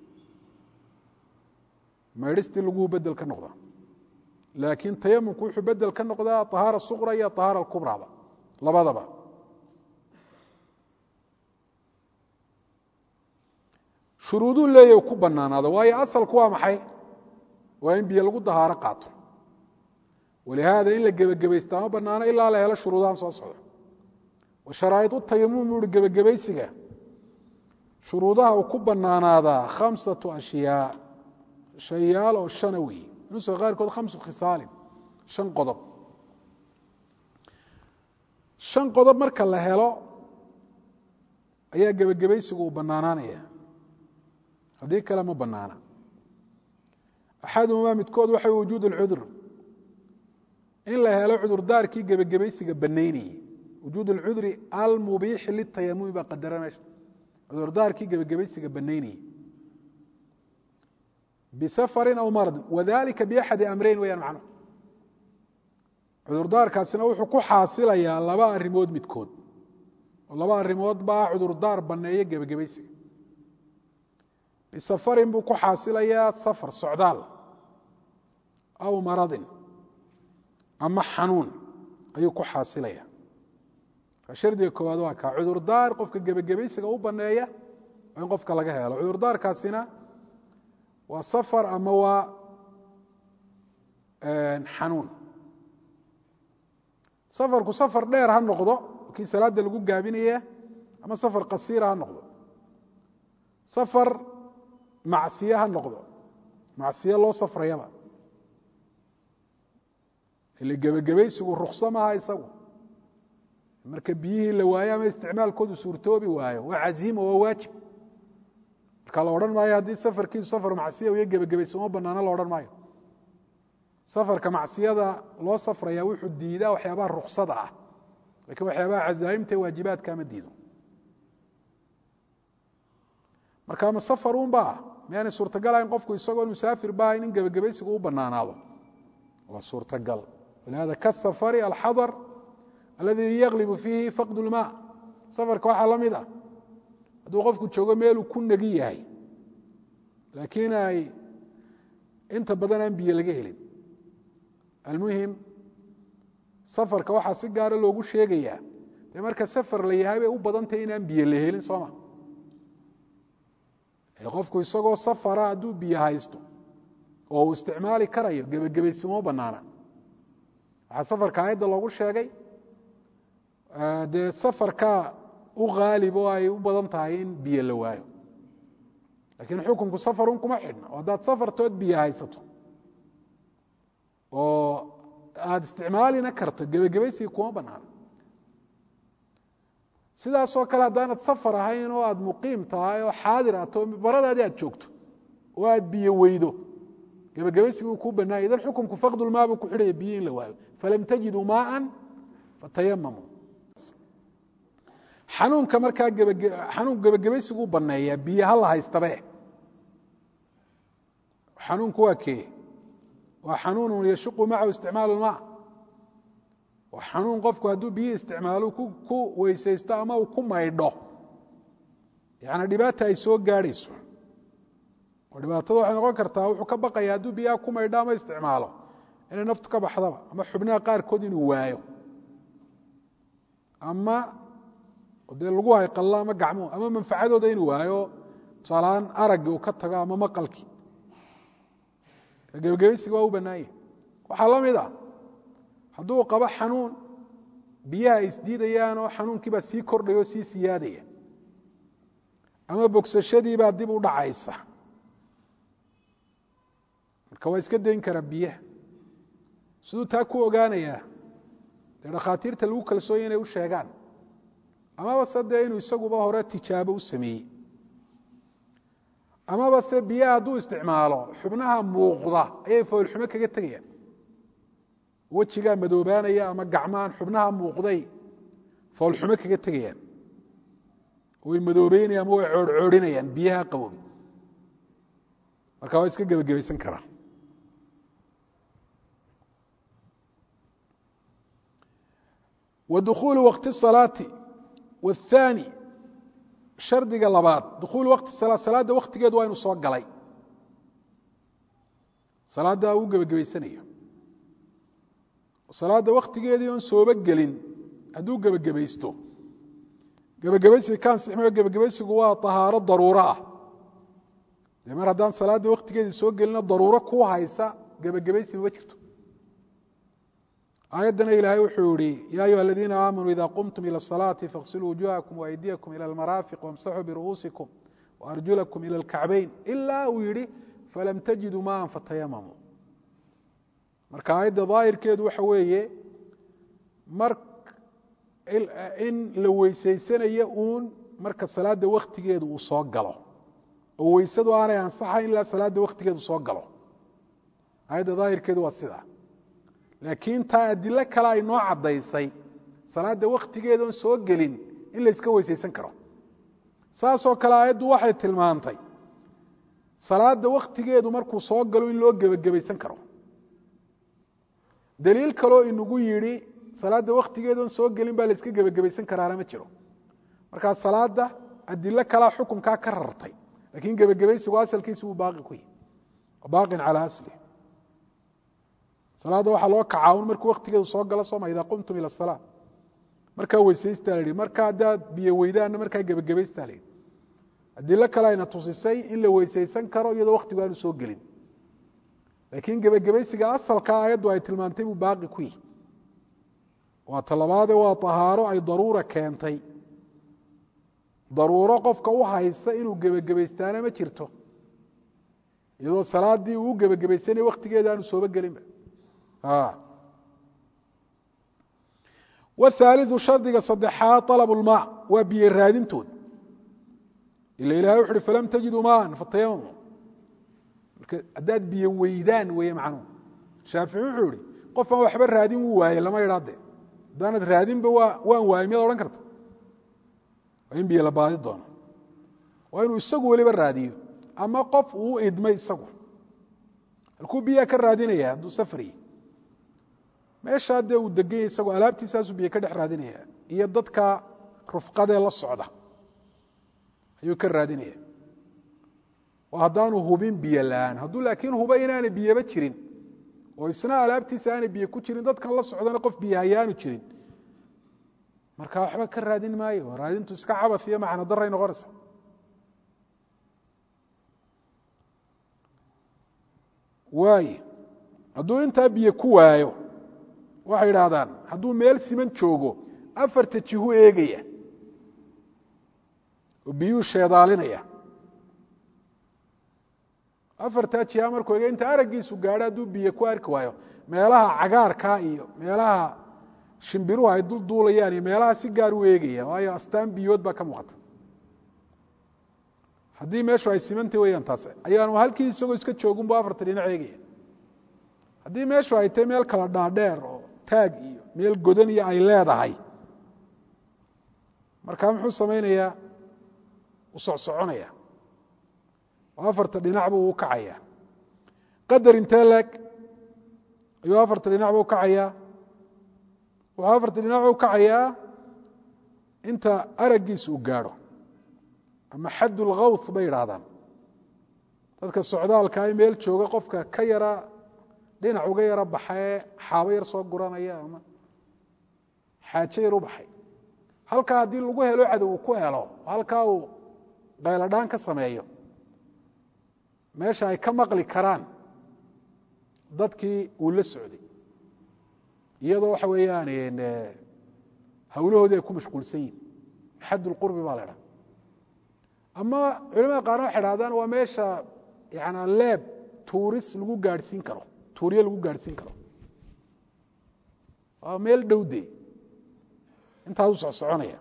maydhistii laguu bedel ka noqdaa laakiin tayamumku wuxuu bedel ka noqdaa طahaara suqra iyo طahaara kubraba labadaba shuruuduu leeya ku banaanaado waayo asalku waa maxay waa in biyo lagu dahaaro qaato walihaada in la gebagabaysta ma banaano ilaa la helo shuruudahan soo socda wa sharaa'idu tayamum uhi gebagabaysiga shuruudaha uu ku banaanaadaa khamsatu ashyaa shayaal oo shana weeye nuska qaarkood khamsu khisaalin shan qodob shan qodob marka la helo ayaa gebagabaysigu uu banaanaanaya haddii kale ma banaana axaduhumaa midkood waxa wujuud اlcudur in la helo cudurdaarkii gebagabaysiga banaynayey wujuud اlcudri almubiixi litayamumi baa qadara meesha cudurdaarkii gebagabaysiga banaynayey bisafarin aw maradin wadalika biaxadi amreyn weyaan macno cudurdaarkaasina wuxuu ku xaasilayaa laba arrimood midkood oo laba arrimood baa cudurdaar baneeya gebagabaysiga bisafarin buu ku xaasilayaa safar socdaal aw maradin ama xanuun ayuu ku xaasilaya shardiga koowaad waa kaa cudurdaar qofka gebagabaysiga u baneeya oo in qofka laga helo cudurdaarkaasina waa safar ama waa xanuun safarku safar dheer ha noqdo kii salaada lagu gaabinaya ama safar qasiira ha noqdo safar macsiye ha noqdo macsiye loo safrayaba ile gebagabaysigu rukso maaha isagu marka biyihii la waayo ama isticmaalkoodu suurtoobi waayo waa caziima waa waajib marka la odhan maayo haddii safarkiisu safar macsiya iyo gebagabaysi uma banaano la odhan maayo safarka macsiyada loo safraya wuxuu diidaa waxyaabaha ruksada ah lakiin waxyaabaha cazaaimta e waajibaadka ma diido marka ma safar un ba miyaanay suurtagalahayn qofku isagoo musaafir ba ahayn in gebagabaysigu u banaanaado waa suurtagal walihada kasafari alxadar aladi yaglibu fiihi faqd lma safarka waxaa la mid ah hadduu qofku joogo meeluu ku negi yahay laakiin ay inta badan aan biyo laga helin almuhim safarka waxaa si gaara loogu sheegayaa dee marka safar la yahay bay u badantahay inaan biyo la helin sooma qofku isagoo safara hadduu biyo haysto oo uu isticmaali karayo gebagabaysimo banaana waxaa safarka aayadda loogu sheegay dee safarkaa u haalib oo ay u badan tahay in biyo la waayo lakiin xukunku safarun kuma xidhna oo haddaad safartood biyo haysato oo aada isticmaalina karto gebagabaysiga kuma banaana sidaasoo kale haddaanad safar ahayn oo aada muqiim tahay oo xaadir ato baradaadi aad joogto oo aad biyo weydo gebagabaysiga uu kuu banaanya idan xukumku faqdulmaa buu ku xidhaya biyo in la waayo falam tajiduu maaan fatayamamuu xanuunka markaa xanuun gebagabaysigu u baneeyaa biyo ha la haystabe xanuunku waa kee waa xanuun yashuqu macahu isticmaal اlmaa waa xanuun qofku hadduu biyo isticmaalo ku weysaysto ama uu ku maydho yani dhibaata ay soo gaadhayso oo dhibaatada waxay noqon kartaa wuxuu ka baqaya hadduu biyaha ku maydho ama isticmaalo inay naftu ka baxdaba ama xubnaha qaarkood inuu waayo ama dee lagu hayqallo ama gacmuhu ama manfacadooda inuu waayo tusaalahaan araggii uu ka tago ama maqalkii gebagabaysiga waa u bannaanya waxaa la mid a hadduu qabo xanuun biyaha ay isdiidayaan oo xanuunkiibaa sii kordhaya oo sii siyaadaya ama bogsashadiibaa dib u dhacaysa marka waa iska dayn karaa biyaha siduu taa ku ogaanayaa dee dhakhaatiirta lagu kalsoonya inay u sheegaan amaba se dee inuu isaguba hore tijaabo u sameeyey amaba se biyaha hadduu isticmaalo xubnaha muuqda ayay foolxumo kaga tegayaan wejigaa madoobaanaya ama gacmahan xubnaha muuqday foolxumo kaga tegayaan way madoobeynayaan ama way coorhcoorinayaan biyaha qaboobi marka waa iska gebagabaysan karaa wa dukhuulu wakti salaati waathaani shardiga labaad dukhuulu wakti salaa salaadda waktigeedu waa inu soo galay salaadda uu gebagabaysanayo salaadda waktigeedii oon sooba gelin hadduu gebagabaysto gebagabaysiga ka ansixmayo gebagabaysigu waa tahaaro daruuro ah dee mar haddaan salaadda waktigeedii soo gelino daruuro ku haysa gebagabaysi mama jirto aayaddana ilaahay wuxuu yihi ya ayuha aladiina aamanuu ida qumtum ilى الصalaati faغsiluu wujuhakum وaydiyakum ilى اlmaraafiq wاmsaxuu biru'uusikum وarjulakum ilى اlkacbayn ilaa uu yihi falam tajiduu maan fatayamamuu marka aayadda daahirkeedu waxa weeye mar in la weysaysanayo uun marka salaadda waktigeedu uu soo galo oo weysadu aanay ansaxayn ilaa salaadda waktigeedu soo galo aayadda daahirkeedu waa sidaa laakiin taa adilo kale ay noo caddaysay salaadda waktigeeda oon soo gelin in la yska weysaysan karo saasoo kale aayaddu waxay tilmaantay salaadda waktigeedu markuu soo galo in loo gebagabaysan karo daliil kaloo inagu yidhi salaadda waktigeeda oon soo gelin baa la yska gebagabaysan karaana ma jiro markaa salaadda adilo kalea xukunkaa ka rartay lakiin gebagabaysigu asalkiisi wuu baaqi ku yihi baaqin calaa aslih salaadda waxaa loo kacaa un markuu waktigeedu soo galo sooma idaa qumtum ila salaa markaa weysaystaa la yihi marka haddaad biyo weydaanna markaa gebagabaystaa la yihi adilo kale ayna tusisay in la weysaysan karo iyadoo waktigu aanu soo gelin laakiin gebagabaysiga asalka aayaddu ay tilmaantay buu baaqi ku yihi waa talabaade waa tahaaro ay daruura keentay daruuro qofka u haysa inuu gebagabaystaana ma jirto iyadoo salaaddii uu gebagabaysanaya waktigeeda aanu sooba gelinba wthaaliu shardiga saddexaad alab lmaa waa biyo raadintood ila ilahay wuxu uhi falam tajiduu maan fatayamamu marka haddaad biyo weydaan weeye macnuhu shaafici wuxuu ihi qof aan waxba raadin wuu waaye lama idhaade haddaanad raadinba waa waan waayey miyaad odhan karta waa in biyo la baadi doono waa inuu isagu weliba raadiyo ama qof uu idmay isagu halkuu biyaa ka raadinaya hadduu safriy meeshaa dee uu deganya isagoo alaabtiisaasuu biyo ka dhex raadinaya iyo dadka rufqadee la socda ayuu ka raadinaya oo haddaanu hubin biyo la-aan hadduu laakiin huba inaanay biyaba jirin oo isna alaabtiisa aanay biyo ku jirin dadkan la socdana qof biyo hayaanu jirin marka waxba ka raadin maayo raadintu iska cabas iyo macno daray noqonaysa waay hadduu intaa biyo ku waayo waxay idhaahdaan hadduu meel siman joogo afarta jihu eegaya oo biyuu sheedaalinaya afartaa jiha markuu eega inta araggiisu gaadho hadduu biyo ku arki waayo meelaha cagaarkaa iyo meelaha shimbiruhu ay dul duulayaan iyo meelaha si gaar u eegaya waayo astaan biyood baa ka muuqata haddii meeshu ay simantay weyaan taas ayaanu halkii isagoo iska joogun bu afarta dhinac eegaya haddii meeshu ay tahay meel kala dhaadheer oo taag iyo meel godan iyo ay leedahay markaa muxuu samaynayaa u socsoconaya oo afarta dhinacba uu kacaya qadar intee leeg ayuu afarta dhinacba u kacayaa wuxuu afarta dhinacba u kacayaa inta araggiisa uu gaadho ama xadd ulkhawth bay yidhaahdaan dadka socdaalka ay meel jooga qofka ka yara dhinac uga yaro baxee xaabo yar soo guranaya ama xaajo yar u baxay halkaa haddii lagu helo cadow uu ku helo halkaa uu qayladhaan ka sameeyo meesha ay ka maqli karaan dadkii uu la socday iyadoo waxa weeyaan hawlahoodii ay ku mashquulsan yihin xadd ulqurbi baa la idhaha ama culamada qaarna waxay dhahdaan waa meesha yana leeb tuuris lagu gaadhsiin karo tuuryo lagu gaadhsiin karo waa meel dhowde intaas u socsoconaya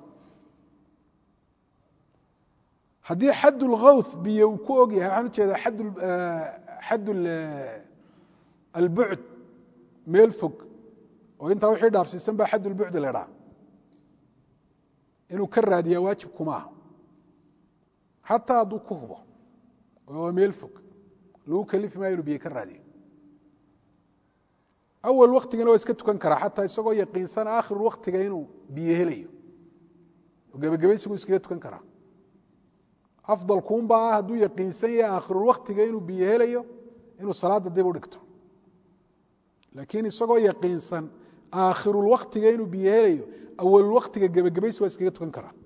haddii xad اlkhawth biyo uu ku og yahay waxaan ujeedaa xad xad albucd meel fog oo intaa wixii dhaafsiisan baa xad ulbucd la idhaha inuu ka raadiyaa waajib kuma aha xataa hadduu ku hubo oo meel fog lagu kalifi maayo inuu biyo ka raadiyo awal waktigana waa iska tukan karaa xataa isagoo yaqiinsan aakhiru waktiga inuu biyo helayo oo gebagabaysigu iskaga tukan karaa afdalkuunba ah hadduu yaqiinsan yahay aakhirulwaktiga inuu biyo helayo inuu salaada dib u dhigto laakiin isagoo yaqiinsan aakhirulwaktiga inuu biyo helayo awalulwaktiga gebagabaysi waa iskaga tukan karaa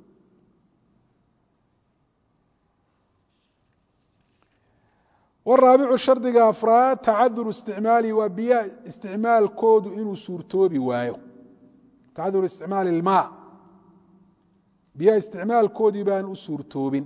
waraabicu shardiga afraad tacaduru isticmaali waa biyaha isticmaalkoodu inuu suurtoobi waayo tacaduru isticmaali ilmaa biyaha isticmaalkoodii baan u suurtoobin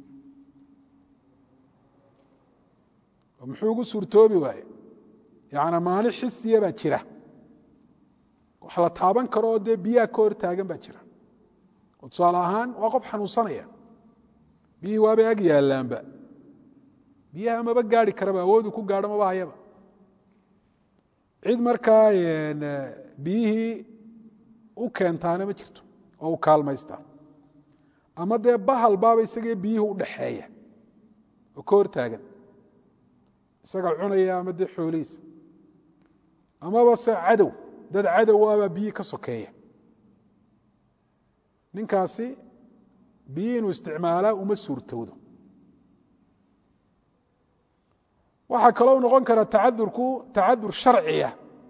muxuu ugu suurtoobi waaye yaani maani xisiya baa jira wax la taaban karo oo dee biyaha ka hor taagan baa jira oo tusaale ahaan waa qof xanuunsanaya biyihii waabay ag yaallaanba biyaha maba gaari karaba awoodu ku gaadho maba hayaba cid markaa biyihii u keentaana ma jirto oo u kaalmaystaa ama dee bahal baaba isagee biyihii udhaxeeya oo ka hor taagan isaga cunaya ama dee xoolihiisa amaba se cadow dad cadow abaa biyihii ka sokeeya ninkaasi biyihii inuu isticmaalaa uma suurtowdo waxaa kaloo noqon kara tacadurku tacadur sharciya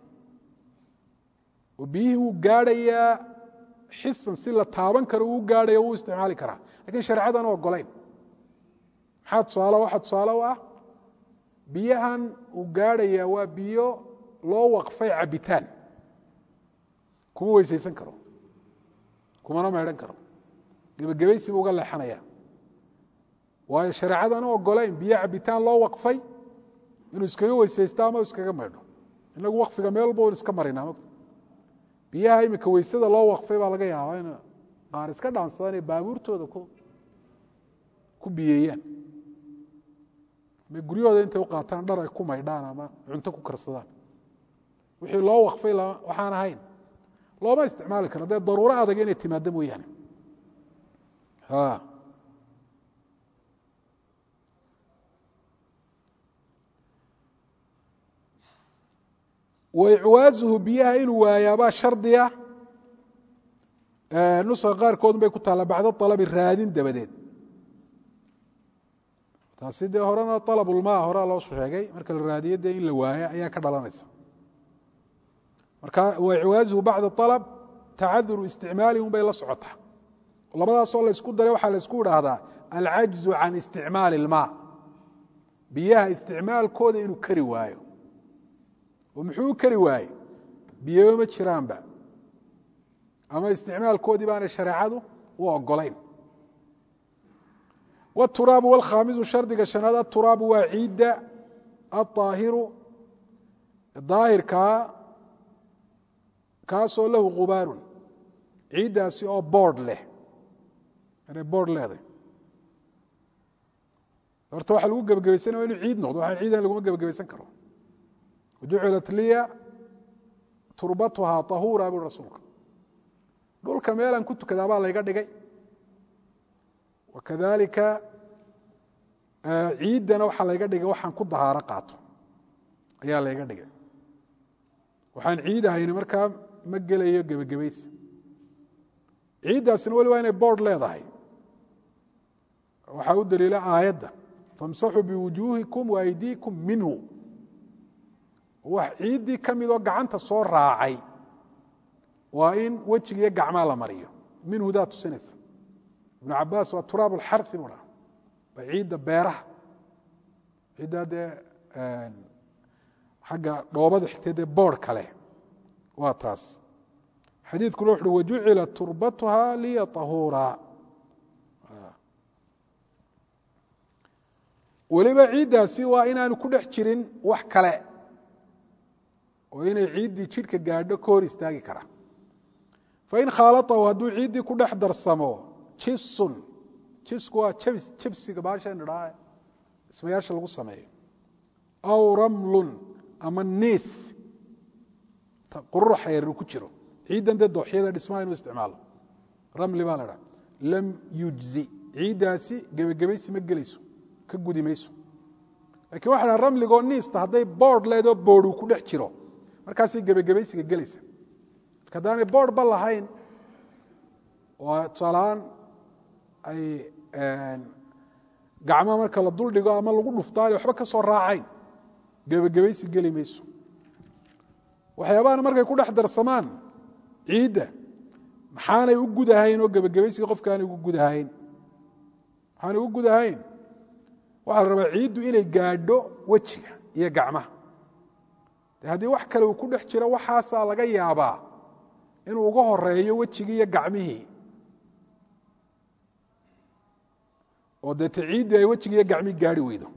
oo biyihii wuu gaadhayaa xisan si la taaban karo uu gaadhaya wuu isticmaali karaa lakin shareecadan ogolayn maxaa tusaale waxaa tusaale u ah biyahan uu gaadhayaa waa biyo loo waqfay cabitaan kuma weysaysan karo kumana meedhan karo gebagabaysibu uga leexanaya waayo shareecadan ogolayn biyo cabitaan loo waqfay inuu iskaga weysaysto ama iskaga maydho inagu wakfiga meel walba iska marina biyaha imika weysada loo waqfay baa laga yaabaa in qaar iska dhaansadaan ee baabuurtooda ku biyeeyaan ama guryahooda intay u qaataan dhar ay ku maydhaan ama cunto ku karsadaan wixii loo waqfay waxaan ahayn looma isticmaali karo dee daruuro adag inay timaado mooyaane waicwaazuhu biyaha inuu waayaabaa shardiya nuska qaarkoodun bay ku taalla bacda alabi raadin dabadeed taasi dee horena alabulmaa horea loo sheegay marka la raadiyo dee in la waayo ayaa ka dhalanaysa marka waicwaazuhu bacda alab tacaduru isticmaali un bay la socotaa labadaasoo laysku daray waxaa laysku idhaahdaa alcajzu can isticmaali ilmaa biyaha isticmaalkooda inuu kari waayo oo muxuu u kari waaye biyoba ma jiraanba ama isticmaalkoodii baana shareecadu u ogolayn wاturaabu wاlkhaamisu shardiga shanaad aturaabu waa ciidda aلطaahiru daahirkaa kaasoo lahu gubaarun ciiddaasi oo boord leh inay boord leeday horta waxa lagu gebagabaysanaya inu ciid noqdo waxaan ciidan laguma gebagabaysan karo wajucilat liya turbatuhaa طahuura bui rasuulka dhulka meelaan ku tukadaa baa layga dhigay wakadalika ciiddana waxaa layga dhigay waxaan ku dahaaro qaato ayaa layga dhigay waxaan ciid ahayni markaa ma gelayo gebagabaysa ciiddaasina weli waa inay boord leedahay waxaa u daliila aayadda famsaxuu biwujuuhikum waaydiikum minhu wax ciiddii ka midoo gacanta soo raacay waa in wejigiiyo gacmaa la mariyo minhudaa tusinaysa ibnu cabaas waa turaab alxari bu dhaa waa ciidda beeraha ciiddaa dee xagga dhoobada xigtay dee boord kale waa taas xadiidkuna wuxuui wajucila turbatuha liya طahuura weliba ciiddaasi waa inaanu ku dhex jirin wax kale oo inay ciiddii jidhka gaadho ka hor istaagi karaa fain khaalatahu hadduu ciiddii ku dhex darsamo jisun jisku waa jabs jabsiga baashan idhaa ismayaasha lagu sameeyo aw ramlun ama niis qururaxa yar ku jiro ciiddan dee dooxyada dhismaha inuu isticmaalo ramli baa la dhaha lam yujzi ciiddaasi gebagabaysi ma gelayso ka gudi mayso lakiin waxa dhaha ramligoo niista hadday boord leedoo boorhu ku dhex jiro markaasay gebagabaysiga gelaysa marka haddaanay boord ba lahayn oo tusaalahaan ay gacmaha marka la dul dhigo ama lagu dhuftaanay waxba ka soo raacayn gebagabaysi geli mayso waxyaabahan markay ku dhex darsamaan ciidda maxaanay u gudahayn oo gebagabaysiga qofkaanay ugu gudahayn maxaanay ugu gudahayn waxaa la rabaa ciiddu inay gaadho wejiga iyo gacmaha de haddii wax kale uu ku dhex jiro waxaasaa laga yaabaa inuu uga horeeyo wejigii iyo gacmihii oo deete ciiddii ay wejigii iyo gacmihii gaari weydo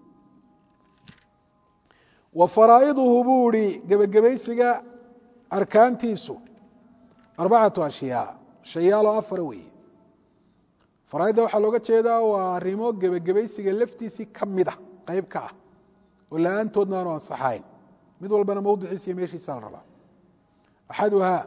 wa faraa'iduhu buu ihi gebagabaysiga arkaantiisu arbacatu ashyaa shayaaloo afara weeye faraaidda waxaa looga jeedaa waa arrimo gebagabaysiga laftiisii ka mida qayb ka ah oo la-aantoodna aanu ansaxayn mid walbana mawdiciisa iyo meeshiisa la rabaa axaduhaa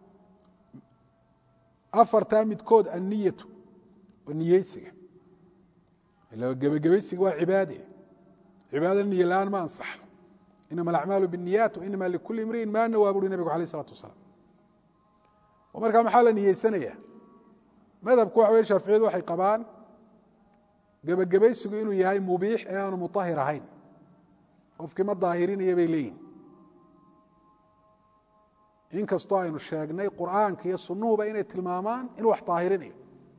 afartaa midkood anniyatu waa niyeysiga ila gebagabaysiga waa cibaade cibaada niye la-aan ma ansaxo inama alacmaalu biاniyaat wainama likuli imriin ma nawaa buuri nebigu alayh isalatu wasalaam oo markaa maxaa la niyeysanaya madhabku waxa wey shaaficiyadu waxay qabaan gebagabaysigu inuu yahay mubiix ee aanu muطahir ahayn qofkii ma daahirinaya bay leeyihin inkastoo aynu sheegnay qur'aanka iyo sunuhuba inay tilmaamaan inuu wax daahirinayo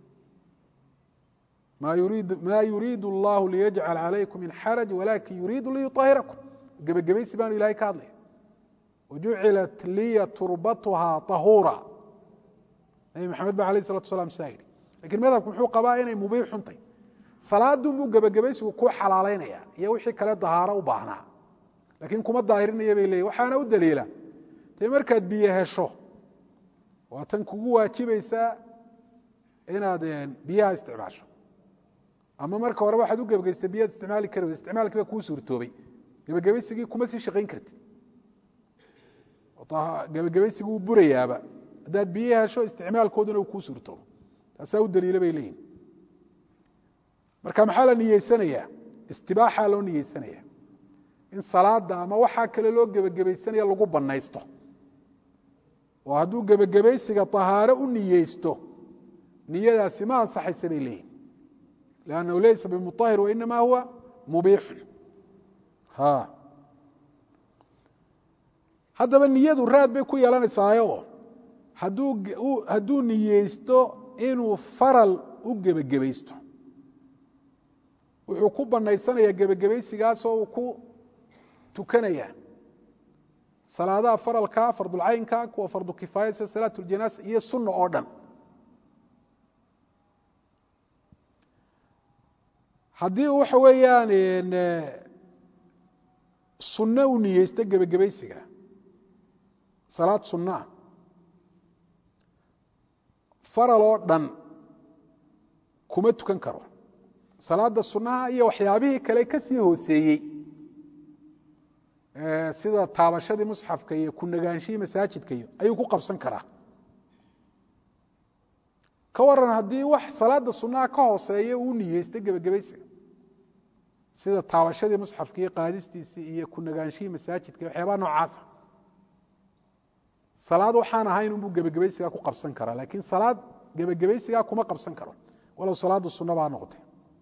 ma yuriidu اllahu liyajcal calaykum min xaraj walakin yuriidu liyuطahirakum gebagabaysi baanu ilahay ka hadlaya wajucilat liya turbatuhaa طahuura nabi maxamed ba alayh salatu salam saa yidhi lakiin madhabku muxuu qabaa inay mubiix xuntay salaadun buu gebagabaysigu kuu xalaalaynaya iyo wixii kale dahaaro u baahnaa laakiin kuma daahirinaya bay leeyihin waxaana u daliila dee markaad biyo hesho waa tan kugu waajibaysaa inaad biyaha isticmaasho ama marka horeba waxaad u gebagaystay biyaad isticmaali kari weyda isticmaalkii baa kuu suurtoobay gebagabaysigii kuma sii shaqayn kartid gebagabaysigii wuu burayaaba haddaad biyo hesho isticmaalkooduna uu kuu suurtoobo taasaa u daliila bay leeyihin marka maxaa la niyeysanayaa istibaaxaa loo niyeysanaya in salaada ama waxaa kale loo gebagabaysanaya lagu banaysto oo hadduu gebagabaysiga طahaaro u niyeysto niyadaasi ma ansaxaysa bay leeyihin lannahu laysa bimuطahir wainama huwa mubiixun haddaba niyadu raad bay ku yeelanaysaayo hadduu niyeysto inuu faral u gebagabaysto wuxuu ku banaysanayaa gebagabaysigaasoo uu ku tukanaya salaadaha faralka fardulcaynka kuwa fardu kifaaya sida salaat اljanaasa iyo sunna oo dhan haddii waxa weeyaan sunno u niyeysto gebagabaysiga salaad sunnaah faral oo dhan kuma tukan karo salaada sunnaha iyo waxyaabihii kale ka sii hooseeyey sida taabashadii musxafka iyo ku nagaanshihii masaajidka iyo ayuu ku qabsan karaa ka waran haddii wax salaada sunnaha ka hooseeya uu niyeysta gebagabaysiga sida taabashadii musxafka iyo qaadistiisii iyo ku nagaanshihii masaajidka iyo waxyaabaha noocaasa salaad waxaan ahayn unbuu gebagabaysigaa ku qabsan karaa laakiin salaad gebagabaysigaa kuma qabsan karo walow salaadu sunna baa noqotay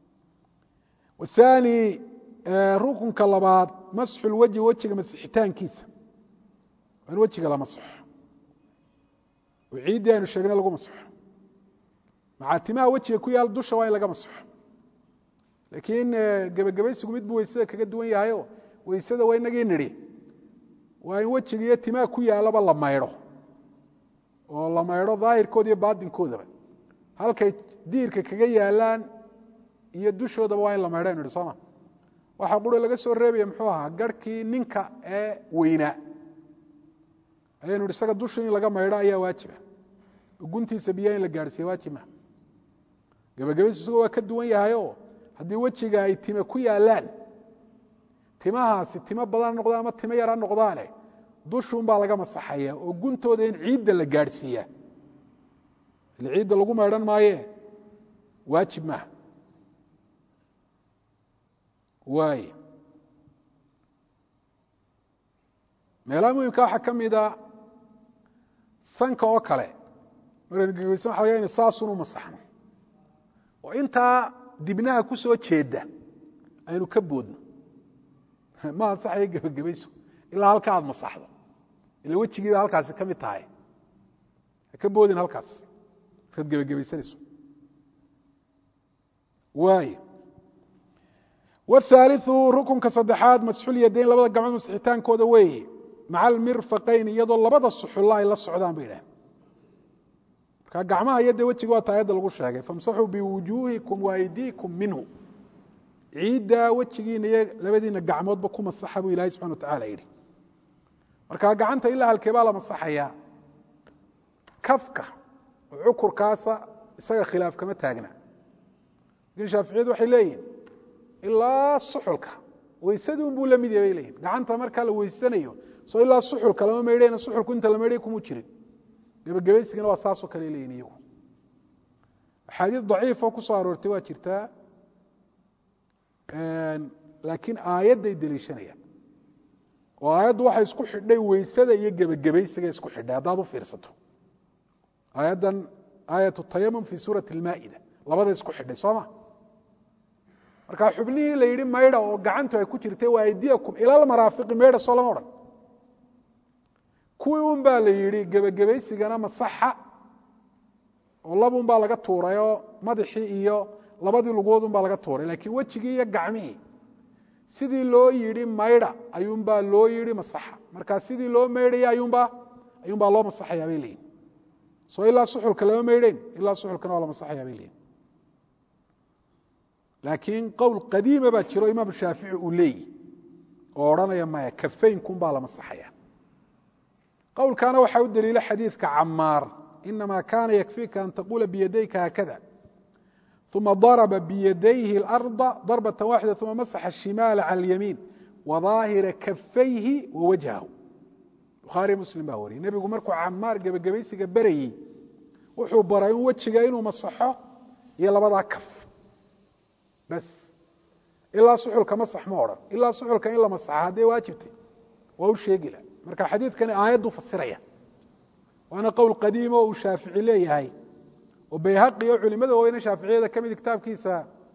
wathani rukunka labaad masxu lwajhi wejiga masixitaankiisa waa in wejiga la masaxo oo ciiddii aynu sheegnay lagu masaxo macaatimaha wejiga ku yaal dusha waa in laga masaxo laakiin gebagabaysigu mid buu weysada kaga duwan yahayo weysada waa inagii nidhi waa in wejiga iyo timaha ku yaalaba la maydho oo la maydho daahirkooda iyo baatinkoodaba halkay diirka kaga yaalaan iyo dushoodaba waa in la maydho aynu idhi sooma waxaa qura laga soo reebaya muxuu ahaa garhkii ninka ee weynaa ayaynu ihi isaga dushu in laga maydho ayaa waajiba guntiisa biyaha in la gaadhsiiya waajib maha gebagabaysu isago waa ka duwan yahay oo haddii wejiga ay time ku yaalaan timahaasi timo badan noqdaan ama timo yara noqdaane dushuun baa laga masaxaya oo guntooda in ciidda la gaadhsiiyaa ile ciidda lagu maydhan maaye waajib maaha waay meelaha muhimka waxaa ka mida sanka oo kale markaynu gegeysan waxa laga ina saasun u masaxno oo intaa dibnaha ku soo jeeda aynu ka boodno ma ansaxayo gebagabayso ilaa halka aada masaxdo ila wejigiiba halkaasi ka mid tahay ha ka boodin halkaas markaad gebagabaysanayso waay wthaaliثu rukunka saddexaad masxulyadayn labada gacmood masixitaankooda weeye maca almirfaqayn iyadoo labada suxulla ay la socdaan bay idhahen marka gacmaha iyo dee wejiga waa taayadda lagu sheegay famsaxuu biwujuuhikum waaydiikum minhu ciiddaa wejigiina iyo labadiina gacmoodba ku masaxa buu ilahay subxana watacala yidhi marka gacanta ilaa halkee baa la masaxayaa kafka oo cukurkaasa isaga khilaaf kama taagna lakin shaaficiyadu waxay leeyihin ilaa suxulka weysadii un buu la mid yahay bay leeyihin gacanta markaa la weysanayo soo ilaa suxulka lama maydhayna suxulku inta la maydhay kumu jirin gebagabaysigana waa saasoo kale leeyihin iyagu axaadiis daciifoo ku soo aroortay waa jirtaa laakiin aayadday deliishanayaan oo aayaddu waxay isku xidhay weysada iyo gebagabaysiga isku xidhay haddaad u fiirsato aayaddan aayat tayamum fi suurati almaa'ida labada isku xidhay soo ma marka xubnihii la yidhi maydha oo gacantu ay ku jirtay waa aydiyakum ilalmaraafiqi maydha soo lama odhan kuwii un baa la yidhi gebagabaysigana masaxa oo labun baa laga tuuray oo madaxii iyo labadii lugood un baa laga tuuray laakiin wejigii iyo gacmihii sidii loo yidhi maydha ayuunbaa loo yidhi masaxa marka sidii loo maydhaya ayuunbaa ayuunbaa loo masaxayaa bay leeyihin soo ilaa suxulka lama maydhayn ilaa suxulkana waa la masaxayaa bay leeyihin laakiin qowl qadiima baa jiro imaam shaafici uu leeyihi oo odhanaya maya kafaynkun baa la masaxaya qowlkaana waxaa u daliila xadiidka camaar inama kana yakfiika an taqula biyadayka haakada uma darba biyadayhi اlarda darbaة waaxida uma masaxa الshimaala calى اlyamiin wadaahira kafayhi wawajhahu bukhaariy muslim baa wariyey nebigu markuu camaar gebagabaysiga berayey wuxuu baray in wejiga inuu masaxo iyo labadaa kaf bas ilaa suxulka masax ma odhan ilaa suxulka in la masaxa haddee waajibtay waa u sheegila marka xadiidkani aayaddu fasiraya waana qowl qadiimo uu shaafici leeyahay oo bayhaqi oo culimada weyne shaaficiyada ka mid kitaabkiisa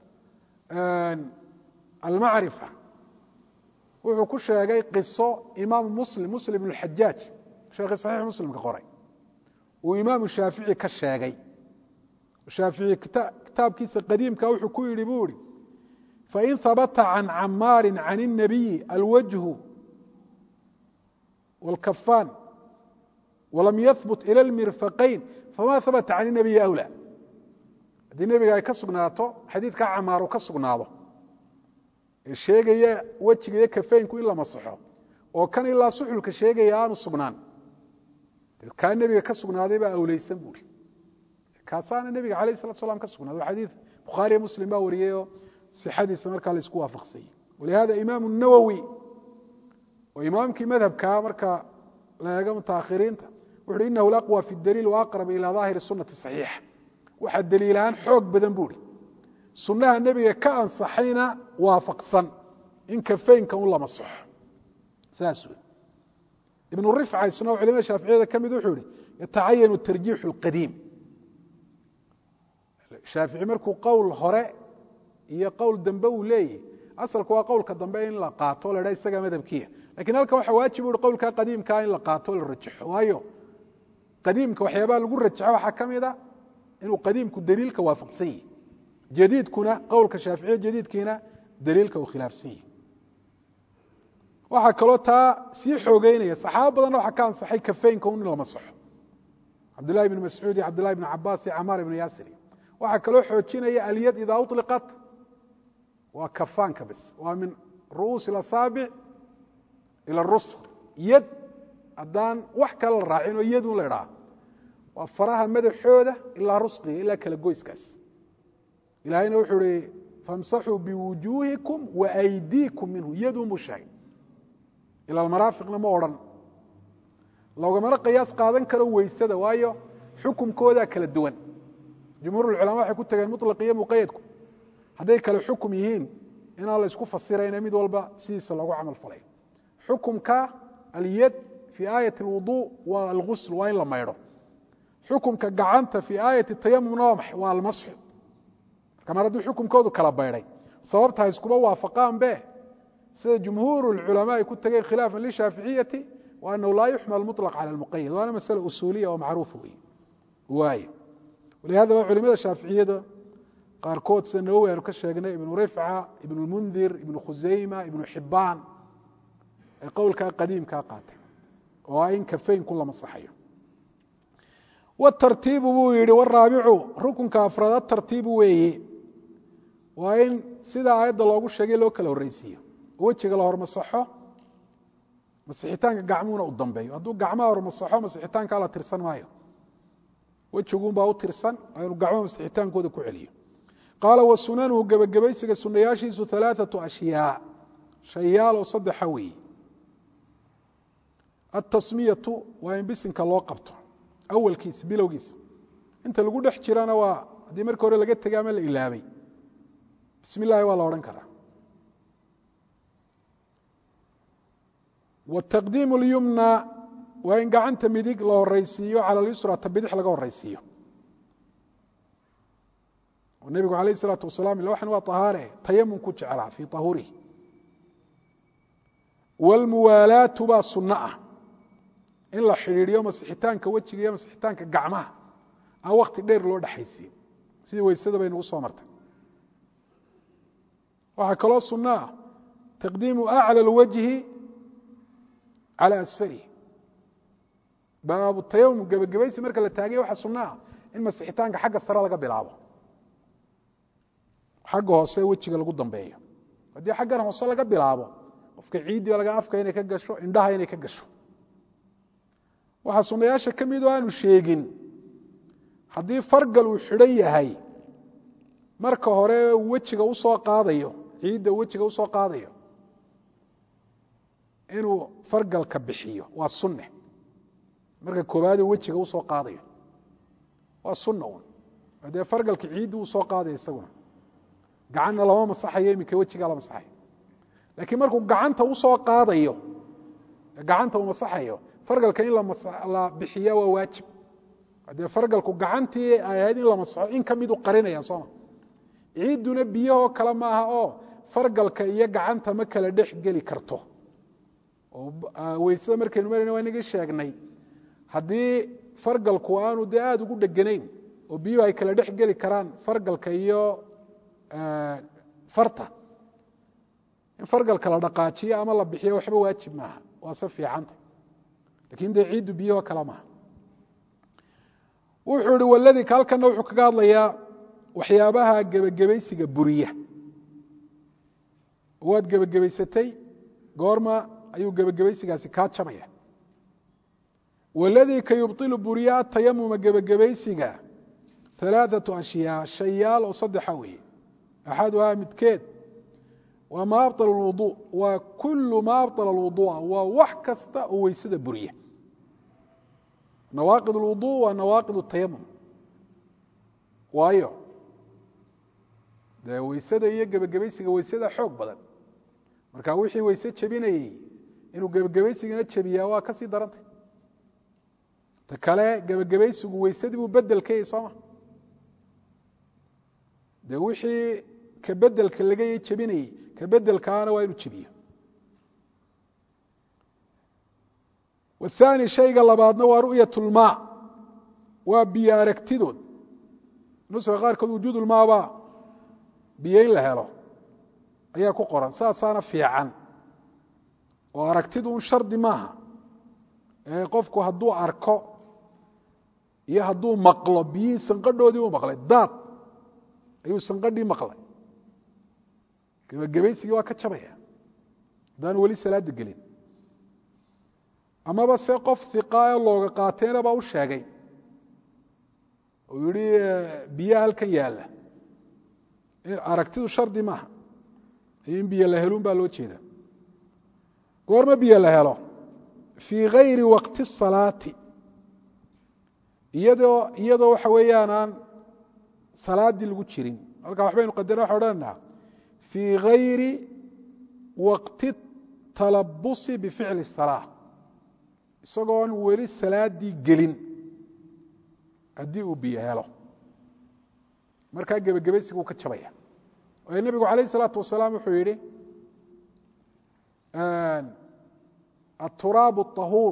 almacrifa wuxuu ku sheegay qiso imaamu muslim muslim ibn xajaaj sheekhi saxiix muslimka qoray uu imaamu shaafici ka sheegay shaafici kitaabkiisa qadiimka wuxuu ku yidhi buu ihi fain habata can camaari can الnabiyi alwajhu wاlkafaan walam yahbut ilى اlmirfaqayn fama habata can الnabiyi awlى haddii nebiga ay ka sugnaato xadiidkaa camaaru ka sugnaado ee sheegaya wejiga iyo kafeynku in la masaxo oo kan ilaa suxulka sheegaya aanu sugnaan kaa nebiga ka sugnaaday baa awleysan buuri kaasaana nebiga alayh الsalatu slam ka sugnaaday o xadiid bukhaariyo muslim baa wariyey oo sixadiisa markaa la isku waafaqsanyey walihada imaamu nawowi oo imaamkii madhabkaa marka la eego mutaakhiriinta wuxu uhi inahu laqwى fi daliil waaqrab ilى daahiri sunati صaxiixa waxaa daliilahaan xoog badan buuri sunnaha nebiga ka ansaxayna waafaqsan in kafeynka un la masaxo saas wey ibnu rifca isna oo culimada shaaficiyada ka mid wuxuu yihi yatacayanu tarjiixu اlqadiim shaafici markuu qowl hore iyo qowl dambe uu leeyahy asalku waa qowlka dambe in la qaato o la dha isagaa madhabkiya lakin halkan waxa waajib u hi qowlkaa qadiimkaa in la qaato o la rajaxo waayo qadiimka waxyaabaha lagu rajaxo waxaa ka mid a inuu qadiimku daliilka waafaqsan yihi jadiidkuna qowlka shaaficiya jadiidkiina daliilka uu khilaafsan yihi waxaa kaloo taa sii xoogeynaya saxaabo badanna waxaa ka ansaxay kafeynka un in la masaxo cabdillahi ibn mascuud iyo cabdillahi ibn cabaas iyo camaar ibn yaasir waxaa kaloo xoojinaya alyad idaa uliqat waa kafaanka bas waa min ru'uusi اlasaabic ila rusr yad haddaan wax kale la raacin oo yadun la idhaha waa faraha madaxooda ilaa rusqiga ilaa kala goyskaas ilahayna wuxuu ihi famsaxuu biwujuuhikum waaydiikum minhu yadun buu sheegay ila almaraafiqna ma odhan loogamana qiyaas qaadan karo weysada waayo xukumkoodaa kala duwan jumhuurulculama waxay ku tageen muطlaq iyo muqayadku hadday kale xukum yihiin inaan la isku fasirayna mid walba sidiisa loogu camal falay xukumka alyad fii aayat اlwudu waa algusl waa in la maydho xukumka gacanta fii aayati tayamumna waa maxay waa almasxu marka mar hadduu xukumkoodu kala baydhay sababta iskuma waafaqaan be sida jumhuur اlculamaa ay ku tageen khilaafan lishaaficiyati wa anahu laa yuxmal muطlaq cala اlmuqayad waana masale usuuliya oo macruufa wey waay walihadaba culimada shaaficiyada qaarkood sida nawowi aynu ka sheegnay ibnu rifca ibnu lmundir ibnu khusayma ibnu xibaan ay qowlkaa qadiimkaa qaatay oo ah in kafeynku la masaxayo wtartiibu buu yihi waraabicu rukunka afraad atartiibu weeye waa in sida aayadda loogu sheegay loo kala horreysiiyo oo wejiga la hormasaxo masixitaanka gacmuhuna u dambeeyo hadduu gacmaha hormasaxo masixitaankaa la tirsan maayo wejigunbaa u tirsan waa inuu gacmaha masixitaankooda ku celiyo qaala wa sunanuhu gebagabaysiga sunayaashiisu alaaثaةu ashyaa shayaal oo saddexa weeye atasmiyatu waa in bisinka loo qabto awalkiisa bilowgiisa inta lagu dhex jirana waa haddii markii hore laga tegay ama la ilaabay bismi اllahi waa la odhan karaa wtaqdiim اlyumna waa in gacanta midig la horeysiiyo cala اlyusra ta bidix laga horeysiiyo nebigu alayh الsalaatu wasalaam ila waxan waa طahaare tayamum ku jeclaa fii طahuurihi wاlmuwaalaatu baa sunno ah in la xidhiidhiyo masixitaanka wejiga iyo masixitaanka gacmaha aan wakti dheer loo dhexaysiin sidii weysada bay nagu soo martay waxaa kaloo sunno ah taqdiimu aclى اlwajhi calى asfarihi baabu tayamum gebagabaysi marka la taagay waxaa sunno ah in masixitaanka xagga sare laga bilaabo xagga hoose wejiga lagu dambeeyo haddii xaggan hoose laga bilaabo qofka ciiddiiba laga afka inay ka gasho indhaha inay ka gasho waxaa sunayaasha ka mid oo aanu sheegin haddii fargal uu xidhan yahay marka hore wejiga usoo qaadayo ciidda wejiga usoo qaadayo inuu fargalka bixiyo waa sunne marka koobaade wejiga usoo qaadayo waa sunna un dee fargalka ciiddi uu soo qaadaya isaguna gacanna lama masaxayo iminka wejigaa la masaxayo laakiin markuu gacanta usoo qaadayo gacanta uu masaxayo fargalka in la bixiya waa waajib dee fargalku gacantii ay ahayd in la masaxo in ka midu qarinaya sooma ciidduna biyahoo kale maaha oo fargalka iyo gacanta ma kala dhex geli karto oo weysada markaynu marayna waa inagii sheegnay haddii fargalku aanu dee aada ugu dheganayn oo biyuhu ay kala dhex geli karaan fargalka iyo farta in fargalka la dhaqaajiyo ama la bixiyo waxba waajib maaha waa se fiicanta lakin dee ciiddu biyahoo kale maaha wuxuu ihi waladii halkana wuxuu kaga hadlayaa waxyaabaha gebagabaysiga buriya waad gebagabaysatay goorma ayuu gebagabaysigaasi kaa jabaya waladii ka yubطilu buriya atayamuma gebagabaysiga alaaثaةu ashyaa shayaal oo saddexa weeye axaduhaa midkeed waa ma abطل الwuضuء waa kul ma abطل الwuضuءa waa wax kasta oo weysada buriya nawaaqid الwuضuء waa nawaaqid الtayamum waayo dee weysada iyo gebagabaysiga weysada xoog badan marka wixii weyse jebinayey inuu gebagabaysigana jebiyaa waa ka sii darantay ta kale gebagabaysigu weysadii buu bedel ka yahy sooma dee wixii ka bedelka laga jebinayey ka bedelkaana waa inuu jebiyo wathani shayga labaadna waa ru'yat اlmaa waa biyo aragtidood nuska qaarkood wujuud ulmaaba biyo in la helo ayaa ku qoran saasaana fiican oo aragtidu un shardi maaha ee qofku hadduu arko iyo hadduu maqlo biyihii sanqadhoodii u maqlay daad ayuu sanqadhii maqlay gebagabaysigii waa ka jabaya haddaan weli salaada gelin amaba se qof hiqaayo looga qaateena baa u sheegay uu yihi biyaha halkan yaalla aragtidu shardi maaha in biyo la helun baa loo jeeda goorma biyo la helo fii gayri waqti الsalaati iyadoo iyadoo waxa weeyaan aan salaaddii lagu jirin halkaa waxbaynu qadara waxa odhanaynaa fii gayri waqti talabusi bificli الsalaa isagoon weli salaaddii gelin haddii uu biyo helo markaa gebagabaysiga uu ka jabaya waayo nebigu calayh الsalaatu wasalaam wuxuu yihi aلturaabu الطahuur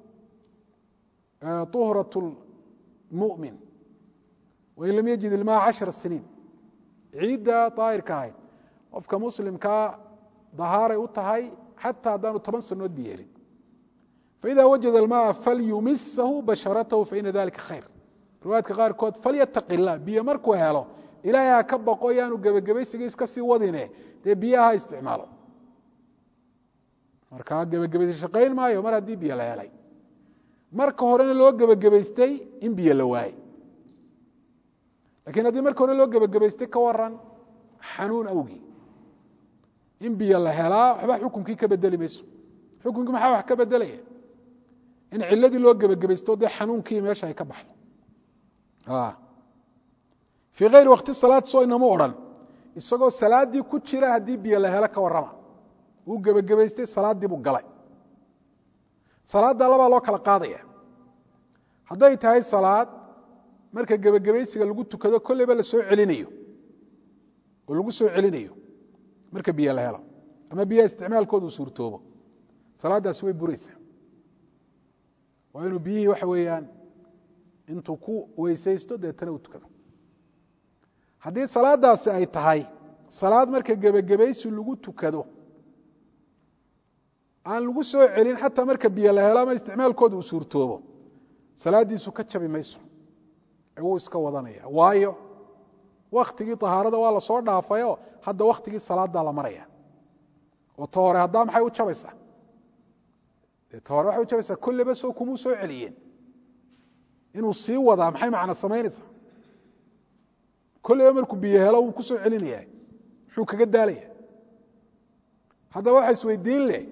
طuhraة الmuؤmin wain lam yajid ilmaa caشhara siniin ciidda daahirka ahayd qofka muslimkaa dahaaray u tahay xataa haddaanu toban sanood bi yeelin faإida wajada اlmaءa falyumisahu basharatahu faina dalika khayr riwaayadka qaarkood falyataqi الlah biyo markuu helo ilaahay ha ka baqo yaanu gebagabaysiga iska sii wadine dee biyaha ha isticmaalo markaa gebagabaysi shaqayn maayo mar haddii biyo la helay marka horena loo gebagabaystay in biyo la waayey lakiin haddii marka hore loo gebagabaystay ka waran xanuun awgii in biyo la helaa waxba xukunkii ka bedeli mayso xukunkii maxaa wax ka bedelaya in ciladii loo gebagabaysto dee xanuunkii meesha ay ka baxdo fii kayri wakti salaad soo inama odhan isagoo salaaddii ku jira haddii biyo la helo ka warrama wuu gebagabaystay salaaddii buu galay salaadda labaa loo kala qaadaya hadday tahay salaad marka gebagabaysiga lagu tukado kolleyba la soo celinayo oo lagu soo celinayo marka biyo la helo ama biyaha isticmaalkooda uu suurtoobo salaaddaasi way buraysaa waa inuu biyihii waxa weeyaan intuu ku weysaysto deetana uu tukado haddii salaadaasi ay tahay salaad marka gebagabaysi lagu tukado aan lagu soo celin xataa marka biyo la helo ama isticmaalkooda uu suurtoobo salaaddiisu ka jabi mayso ee wuu iska wadanaya waayo waktigii طahaarada waa lasoo dhaafayo hadda waktigii salaaddaa la maraya oo ta hore haddaa maxay u jabaysaa de ta hore waxay u jabaysaa kolleba soo kumuu soo celiyeen inuu sii wadaa maxay macno samaynaysaa kolleyba markuu biyo helo wuu ku soo celinaya muxuu kaga daalaya haddaba waxa isweydiin leh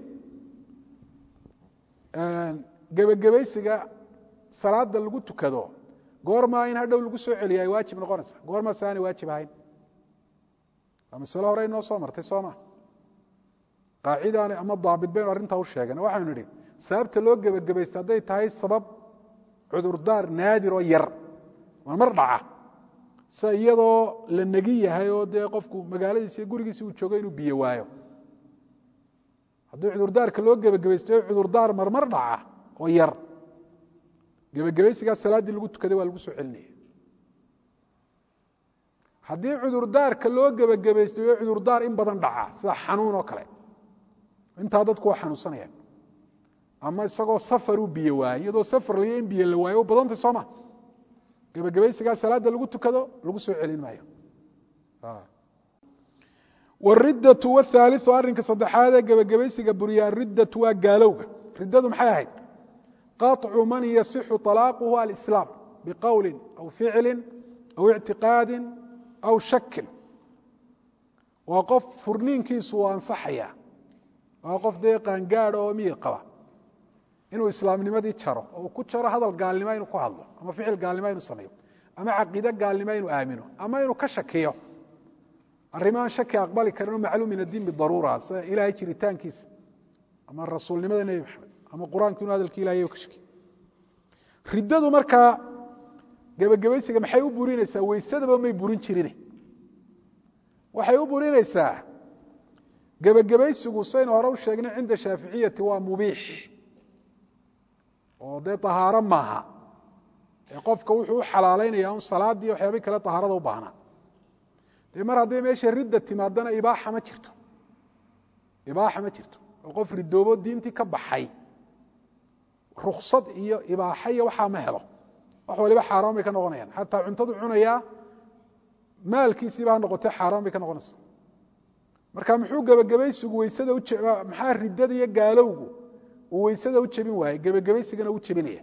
gebagabaysiga salaada lagu tukado goormaa in hadhow lagu soo celiya ay waajib noqonaysa goormaa se aanay waajib ahayn waa masalo hore inoo soo martay soo ma qaacidaani ama daabit baynu arrintaa u sheegan waxaynu nidhi sababta loo gebagabaysta hadday tahay sabab cudurdaar naadir oo yar waa mar dhaca sida iyadoo la negi yahay oo dee qofku magaaladiisi iyo gurigiisi uu joogo inuu biyo waayo haddii cudurdaarka loo gebagabaysto cudurdaar marmar dhaca oo yar gebagabaysigaa salaaddii lagu tukaday waa lagu soo celinaya haddii cudurdaarka loo gebagabaystay oo cudurdaar in badan dhaca sida xanuun oo kale intaa dadku waa xanuunsanayaan ama isagoo safaruu biyo waayey iyadoo safar laya in biyo la waayo u badantay soo ma gebagabaysigaa salaadda lagu tukado lagu soo celin maayo wariddatu wthaaliu arrinka saddexaadee gebagabaysiga buriya ariddatu waa gaalowga riddadu maxay ahayd qaطcu man yasixu طalaaquhu alislaam biqowli aw ficli aw ictiqaadi aw shakin waa qof furniinkiisu u ansaxaya waa qof dee qaangaada oo miyir qaba inuu islaamnimadii jaro oo ku jaro hadal gaalnimo inuu ku hadlo ama ficil gaalnimo inuu sameeyo ama caqiide gaalnimo inuu aamino ama inuu ka shakiyo arrimaaan shaki aqbali karin oo macluum min addiin bidaruura sida ilaahay jiritaankiisa ama rasuulnimada nebi maxamed ama qur-aanku inuu hadalki ilahay ka shakiyo riddadu markaa gebagabaysiga maxay u burinaysaa weysadaba may burin jirine waxay u burinaysaa gebagabaysigu saynu hore u sheegnay cinda shaaficiyati waa mubiix oo dee طahaaro maaha ee qofka wuxuu u xalaalaynaya un salaadii waxyaabay kale طahaarada u baahnaa dee mar hadday meesha ridda timaadana ibaaxa ma jirto ibaaxa ma jirto oo qof ridoobo diintii ka baxay ruksad iyo ibaaxa iyo waxaa ma helo wax waliba xaaraan bay ka noqonayaan xataa cuntadu cunayaa maalkiisiiba ha noqotee xaaraan bay ka noqonaysaa marka muxuu gebagabaysigu weysada u maxaa riddada iyo gaalowgu uu weysada u jebin waayey gebagabaysigana u jebinaya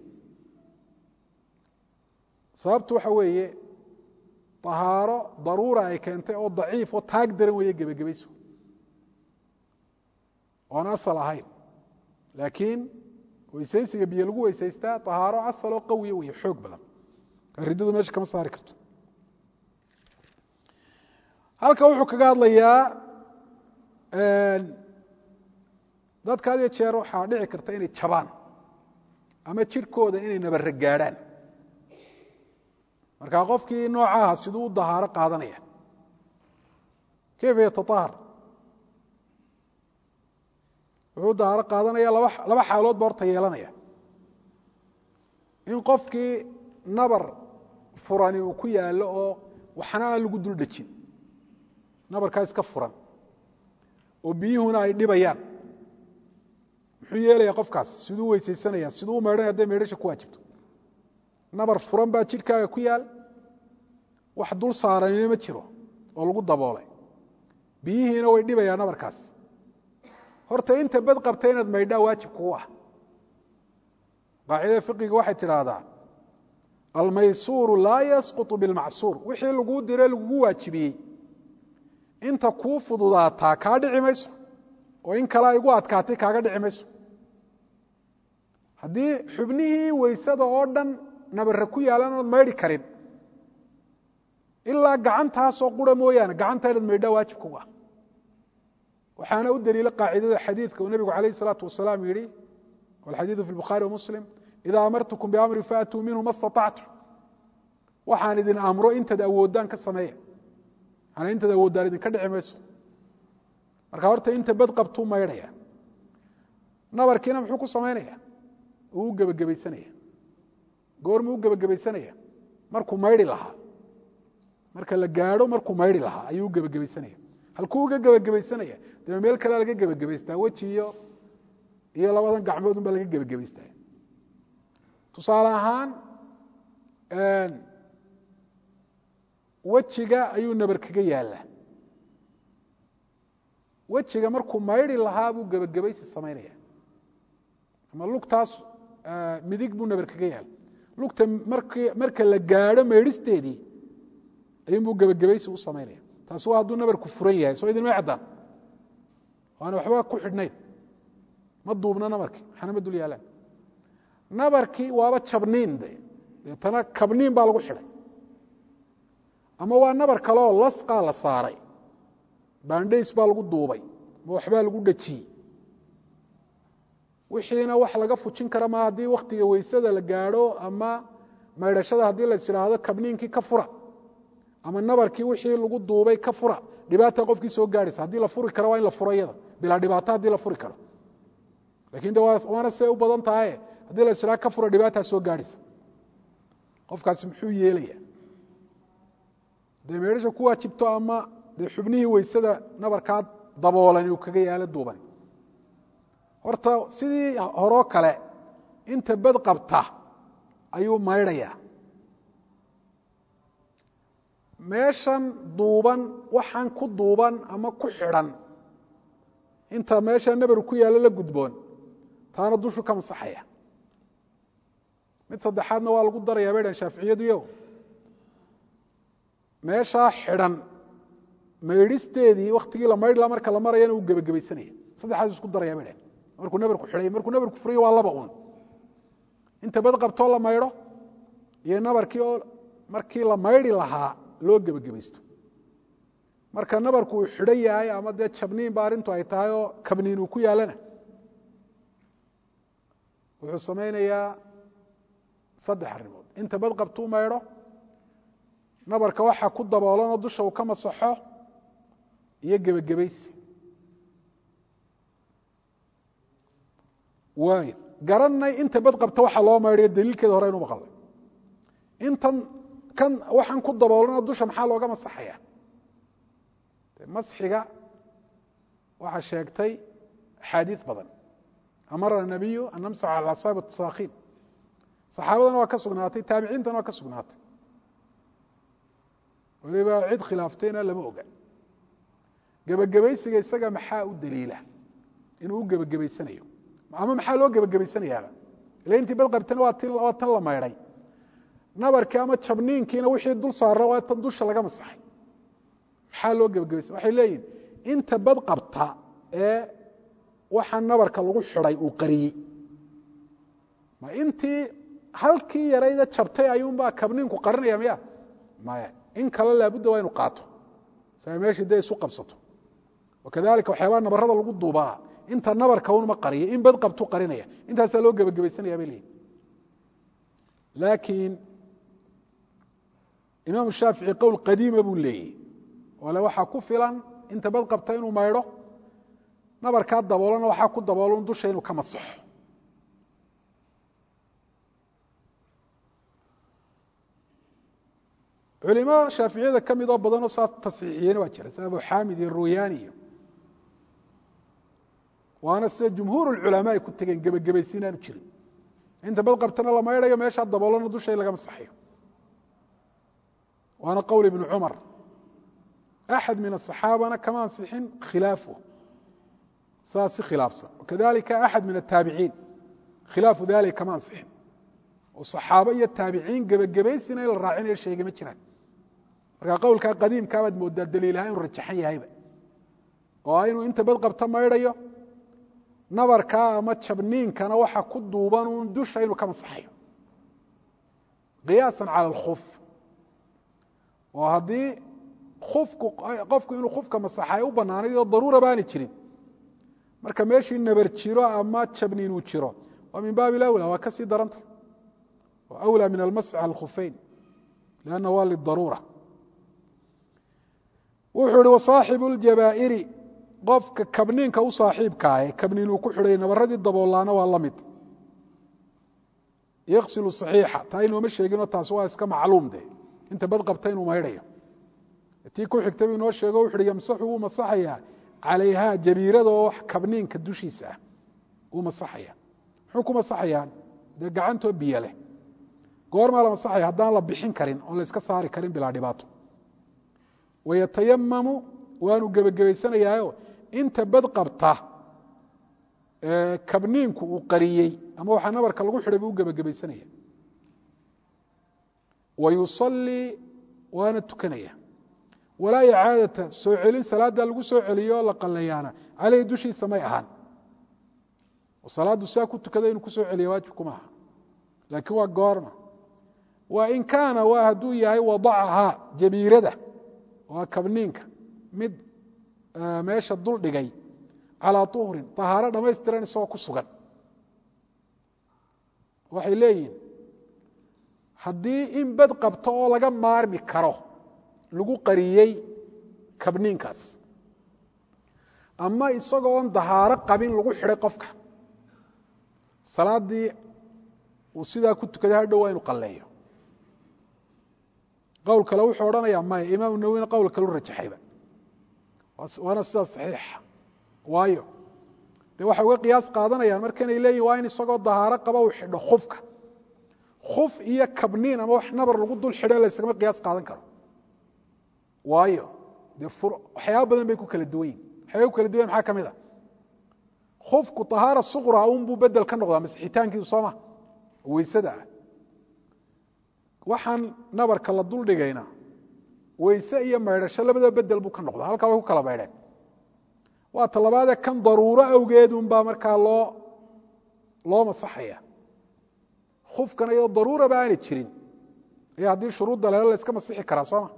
sababtu waxa weeye طahaaro daruura ay keentay oo daciif oo taag daran weeye gebagabaysigu oon asal ahayn laakiin weysaysiga biyo lagu weysaystaa طahaaro asal oo qawiya wey xoog badan riddadu meesha kama saari karto halka wuxuu kaga hadlayaa dadka had iyo jeer waxaa dhici karta inay jabaan ama jirhkooda inay nabare gaadhaan marka qofkii noocaha siduu u dahaaro qaadanaya kayfa yataahar wuxuu dahaaro qaadanaya laba laba xaalood ba horta yeelanaya in qofkii nabar furani uu ku yaallo oo waxna aan lagu dul dhejin nabarkaa iska furan oo biyuhuna ay dhibayaan muxuu yeelaya qofkaas siduu weysaysanaya siduu u maydhanaya hadday maydhasha ku waajibto nabar furan baa jidhkaaga ku yaal wax dul saaranina ma jiro oo lagu daboolay biyihiina way dhibayaan nabarkaas horta inta bad qabta inaad maydhaa waajib kugu ah qaacidada fiqiga waxay tidhaahdaa almaysuuru laa yasqutu bilmacsuur wixii laguu dire lagugu waajibiyey inta kuu fududaataa kaa dhici mayso oo in kale ay gu adkaatay kaaga dhici mayso haddii xubnihii weysada oo dhan nabare ku yaalan ood maydhi karin ilaa gacantaasoo qura mooyaane gacanta inaad maydhaa waajib kugu ah waxaana u daliila qaacidada xadiidka uu nebigu calayh isalaatu wasalaam yihi walxadiidu fi lbukhaari wamuslim idaa amartukum biamrin faatuu minhu ma staطactu waxaan idin amro intaad awoodaan ka sameeya manaa intaad awoodaan idinka dhici mayso marka horta inta bad qabtuu maydhaya nabarkiina muxuu ku samaynaya uu u gebagabaysanaya goormuu u gebagabaysanaya markuu maydhi lahaa marka la gaadho markuu maydhi lahaa ayuu u gebagabaysanaya halkuu uga gebagabaysanaya dee meel kalea laga gebagabaystaa weji iyo iyo labadan gacmood un baa laga gebagabaystaa tusaale ahaan wejiga ayuu nabar kaga yaallaa wejiga markuu maydhi lahaa buu gebagabaysi samaynaya ama lugtaas midig buu nabar kaga yaala lugta mark marka la gaadho maydhisteedii ayuunbuu gebagabaysi u samaynaya taasi waa hadduu nabarku furan yahay soo idinma caddaan waana waxba ku xidhnayn ma duubna nabarkii waxaana ma dul yaalaan nabarkii waaba jabniin de deetana kabniin baa lagu xidhay ama waa nabar kaleoo lasqaa la saaray bandhays baa lagu duubay ama waxbaa lagu dhejiyey wixiina wax laga fujin kara ma haddii wakhtiga weysada la gaadho ama maydhashada haddii lais idhaahdo kabniinkii ka fura ama nabarkii wixii lagu duubay ka fura dhibaata qofkii soo gaadhaysa haddii la furi karo waa in la furo iyada bilaa dhibaato haddii la furi karo lakin de waana see u badan tahaye haddii la isdhaha ka fura dhibaataa soo gaadhaysa qofkaasi muxuu yeelaya dee meedhasha ku waajibto ama dee xubnihii weysada nabarkaa daboolan uu kaga yaalo duuban horta sidii horoo kale inta bad qabta ayuu maydhayaa meeshan duuban waxaan ku duuban ama ku xidhan inta meesha nabaru ku yaallo la gudboon taana dushu ka masaxaya mid saddexaadna waa lagu darayaa bay dhan shaaficiyadu meeshaa xidhan maydhisteedii waktigii la maydhla marka la marayana uu gebagabaysanaya saddexaas isku daraya bay dhahn markuu nabarku xidhay markuu nabarku furiyo waa laba un inta bad qabtoo la maydho iyo nabarkii oo markii la maydhi lahaa loo gebagabaysto marka nabarku uu xidhan yahay ama dee jabniin ba arrintu ay tahay oo kabniin uu ku yaallana wuxuu samaynayaa saddex arrimood inta bad qabtuu maydho nabarka waxaa ku daboolanoo dusha uu ka masaxo iyo gebagabaysi waay garanay inta bad qabta waxa loo maydhayo daliilkeeda hore aynu maqalnay intan kan waxaan ku daboolanoo dusha maxaa looga masaxaya masxiga waxaa sheegtay axaadiis badan amara nabiyu an namsax cala asaab saakiin saxaabadana waa ka sugnaatay taabiciintana waa ka sugnaatay waliba cid khilaaftayna lama oga gebagabaysiga isaga maxaa u daliila inuu u gebagabaysanayo ama maxaa loo gebagabaysanayaaba ila intii badqabtana waa ti waa tan la maydhay nabarkii ama jabniinkiina wixii dul saara waa tan dusha laga masaxay maxaa loo gebagabaysa waxay leeyihin inta bad qabta ee waxaa nabarka lagu xidhay uu qariyey ma intii halkii yarayda jabtay ayuunbaa kabniinku qarinaya miya maya in kale laabudda waa inu qaato saa meeshii dee isu qabsato wakadalika waxyaabaa nabarada lagu duubaa inta nabarka unma qariya in bad qabtu qarinaya intaasaa loo gebagabaysanaya bay leeyihin laakiin imaam shaafici qowl qadiima buu leeyahy ole waxaa ku filan inta bad qabta inuu maydho nabarkaa daboolana waxaa ku daboolan dusha inuu ka masaxo culimo shaaficiyada ka mid oo badanoo saa tasxiixiyeen waa jira sida abu xaamid iyo ruyaani iyo waana sida jumhuur اculamaa ay ku tegeen gebagabaysi inaanu jirin inta bad qabtana la maydhayo meeshaa daboolana dusha in laga masaxayo waana qowl ibnu cumar axad min asaxaabana kama ansixin khilaafu saas si khilaafsan wakadalika axad min ataabiciin khilaafu dalika kama ansixin oo saxaabo iyo taabiciin gebagabaysina in la raacinayo sheegay ma jiraan marka qowlkaa qadiimkaa baad moodaa daliilaha inuu rajaxan yahayba oo inuu inta bad qabta maydhayo nabarkaa ama jabniinkana waxa ku duuban uun dusha inuu ka masaxayo qiyaasa cala alkhuf oo haddii kufku qofku inuu kufka masaxay u banaanayd oo daruura baani jirin marka meeshii nabar jiro ama jabniin uu jiro waa min baabi lawla waa ka sii daranta wa awlى min almasx cala alkhufeyn lianna waa lidaruura wuxuu ihi wasaaxibu اljabaa'iri qofka kabniinka u saaxiibkaahe kabniin uu ku xidhay nabaradii daboolaana waa la mid yaksilu صaxiixa taa inooma sheeginoo taasi waa iska macluum de inta bad qabta inuu maydhayo tii ku xigta buu inoo sheego wuxu uhi yamsaxu wuu masaxayaa calayhaa jabiirada oo kabniinka dushiisa ah wuu masaxaya muxuu ku masaxayaa dee gacantoo biyo leh goormaa la masaxaya haddaan la bixin karin oon la iska saari karin bilaa dhibaato wayatayamamu waanu gebagabaysanayaayo inta bad qabta kabniinku uu qariyey ama waxaa nabarka lagu xidhay buu u gebagabaysanaya wa yusallii waana tukanaya walaa icaadata soo celin salaaddaa lagu soo celiyo oo la qalayaana caleyhi dushiisa may ahaan oo salaaddu saa ku tukada inuu kusoo celiya waajibku maaha laakiin waa goorma wa in kaana waa hadduu yahay wadacahaa jabiirada waa kabniinka mid meesha dul dhigay calaa uhrin طahaaro dhamaystiran isagoo ku sugan waxay leeyihin haddii in bad qabto oo laga maarmi karo lagu qariyey kabniinkaas ama isagoo on dahaaro qabin lagu xidhay qofka salaaddii uu sidaa ku tukaday hadhow waa inu qalleeyo qowl kale wuxuu odhanayaa maya imaamu nawowina qowl kalu rajaxayba waana sidaas saxiixa waayo dee waxay uga qiyaas qaadanayaan markanay leeyihin waa in isagoo dahaaro qaba uu xidho khufka khuf iyo kabniin ama wax nabar lagu dul xidho laysagama qiyaas qaadan karo waayo dee waxyaaba badan bay ku kala duwan yihin waxyaaba ku kala duwan maxaa ka mid a khufku طahaara suqra unbuu bedel ka noqdaa masixitaankiisu sooma weysada ah waxaan nabarka la dul dhigayna weyse iyo maydhasho labadaba bedel buu ka noqda halkaa way ku kala maydheen waa talabaadee kan daruuro awgeedunbaa markaa loo loo masaxaya khufkana iyadoo daruuraba aanay jirin ayaa haddii shuruudda lehelo la iska masixi karaa sooma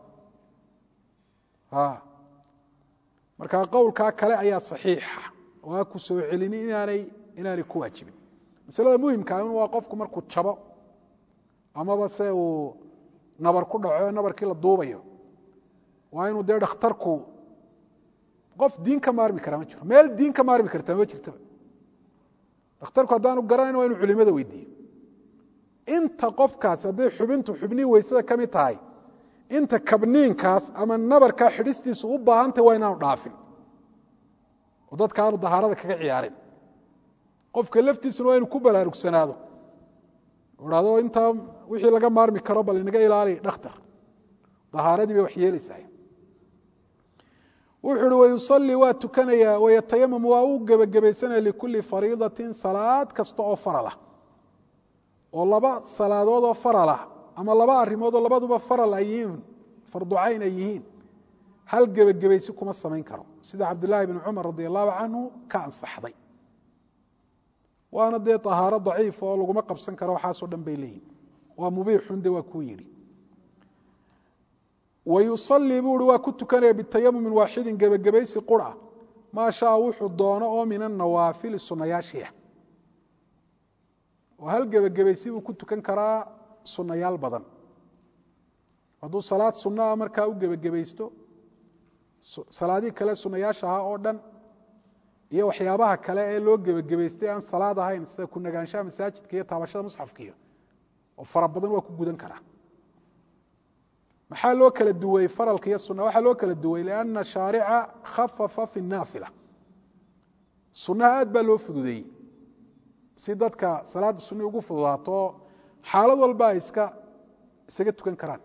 markaa qowlkaa kale ayaa saxiixa oo a ku soo celini inaanay inaanay ku waajibin masalada muhimkaa in waa qofku markuu jabo amaba se uu nabar ku dhaco nabarkii la duubayo waa inuu dee dhakhtarku qof diin ka maarmi karaa ma jiro meel diin ka maarmi kartaa ma jirtaba dhakhtarku haddaanu garanayn waa inu culimada weydiiyo inta qofkaas hadday xubintu xubnihii weysada ka mid tahay inta kabniinkaas ama nabarkaa xidhistiisu u baahantay waa inaanu dhaafin oo dadka aanu dahaarada kaga ciyaarin qofka laftiisuna waa inu ku baraarugsanaado hado intaa wixii laga maarmi karo bal inaga ilaali dhakhtar dahaaradii bay wax yeelaysaa wuxuu uhi wayusalii waa tukanayaa wayatayamam waa u gebagabaysanaya likulli fariidatin salaad kasta oo faralah oo laba salaadood oo faralah ama laba arrimood oo labaduba faral ay yihiin farducayn ay yihiin hal gebagabaysi kuma samayn karo sida cabdillaahi bni cumar radi allahu canhu ka ansaxday waana dee ahaaro daciif oo laguma qabsan karo waxaasoo dhan bay leeyihin waa mubiixun de waa kuu yidhi wayusalii buu uhi waa ku tukanaya bitayamumin waaxidin gebagabaysi qura maa shaa wuxuu doono oo min anawaafili sunayaashiah oo hal gebagabaysi buu ku tukan karaa sunayaal badan hadduu salaad sunaa markaa u gebagabaysto salaadihii kale sunayaasha ahaa oo dhan iyo waxyaabaha kale ee loo gebagabaystay aan salaad ahayn sida kunagaanshaha masaajidka iyo taabashada musxafkiiyo oo fara badan waa ku gudan karaa maxaa loo kala duwey faralka iyo suna waxaa loo kala duwey lianna shaarica khafafa fi naafila sunaha aad baa loo fududeeyey si dadka salaadda sunii ugu fududaato xaalad walba ay iska isaga tukan karaan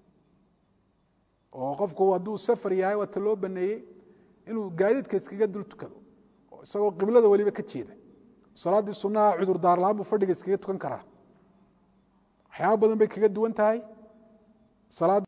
oo qofku hadduu safar yahay waata loo baneeyey inuu gaadiidka iskaga dul tukado oo isagoo qiblada weliba ka jeeda salaaddii sunaha cudur daarlaan buu fadhiga iskaga tukan karaa waxyaaba badan bay kaga duwan tahay salaad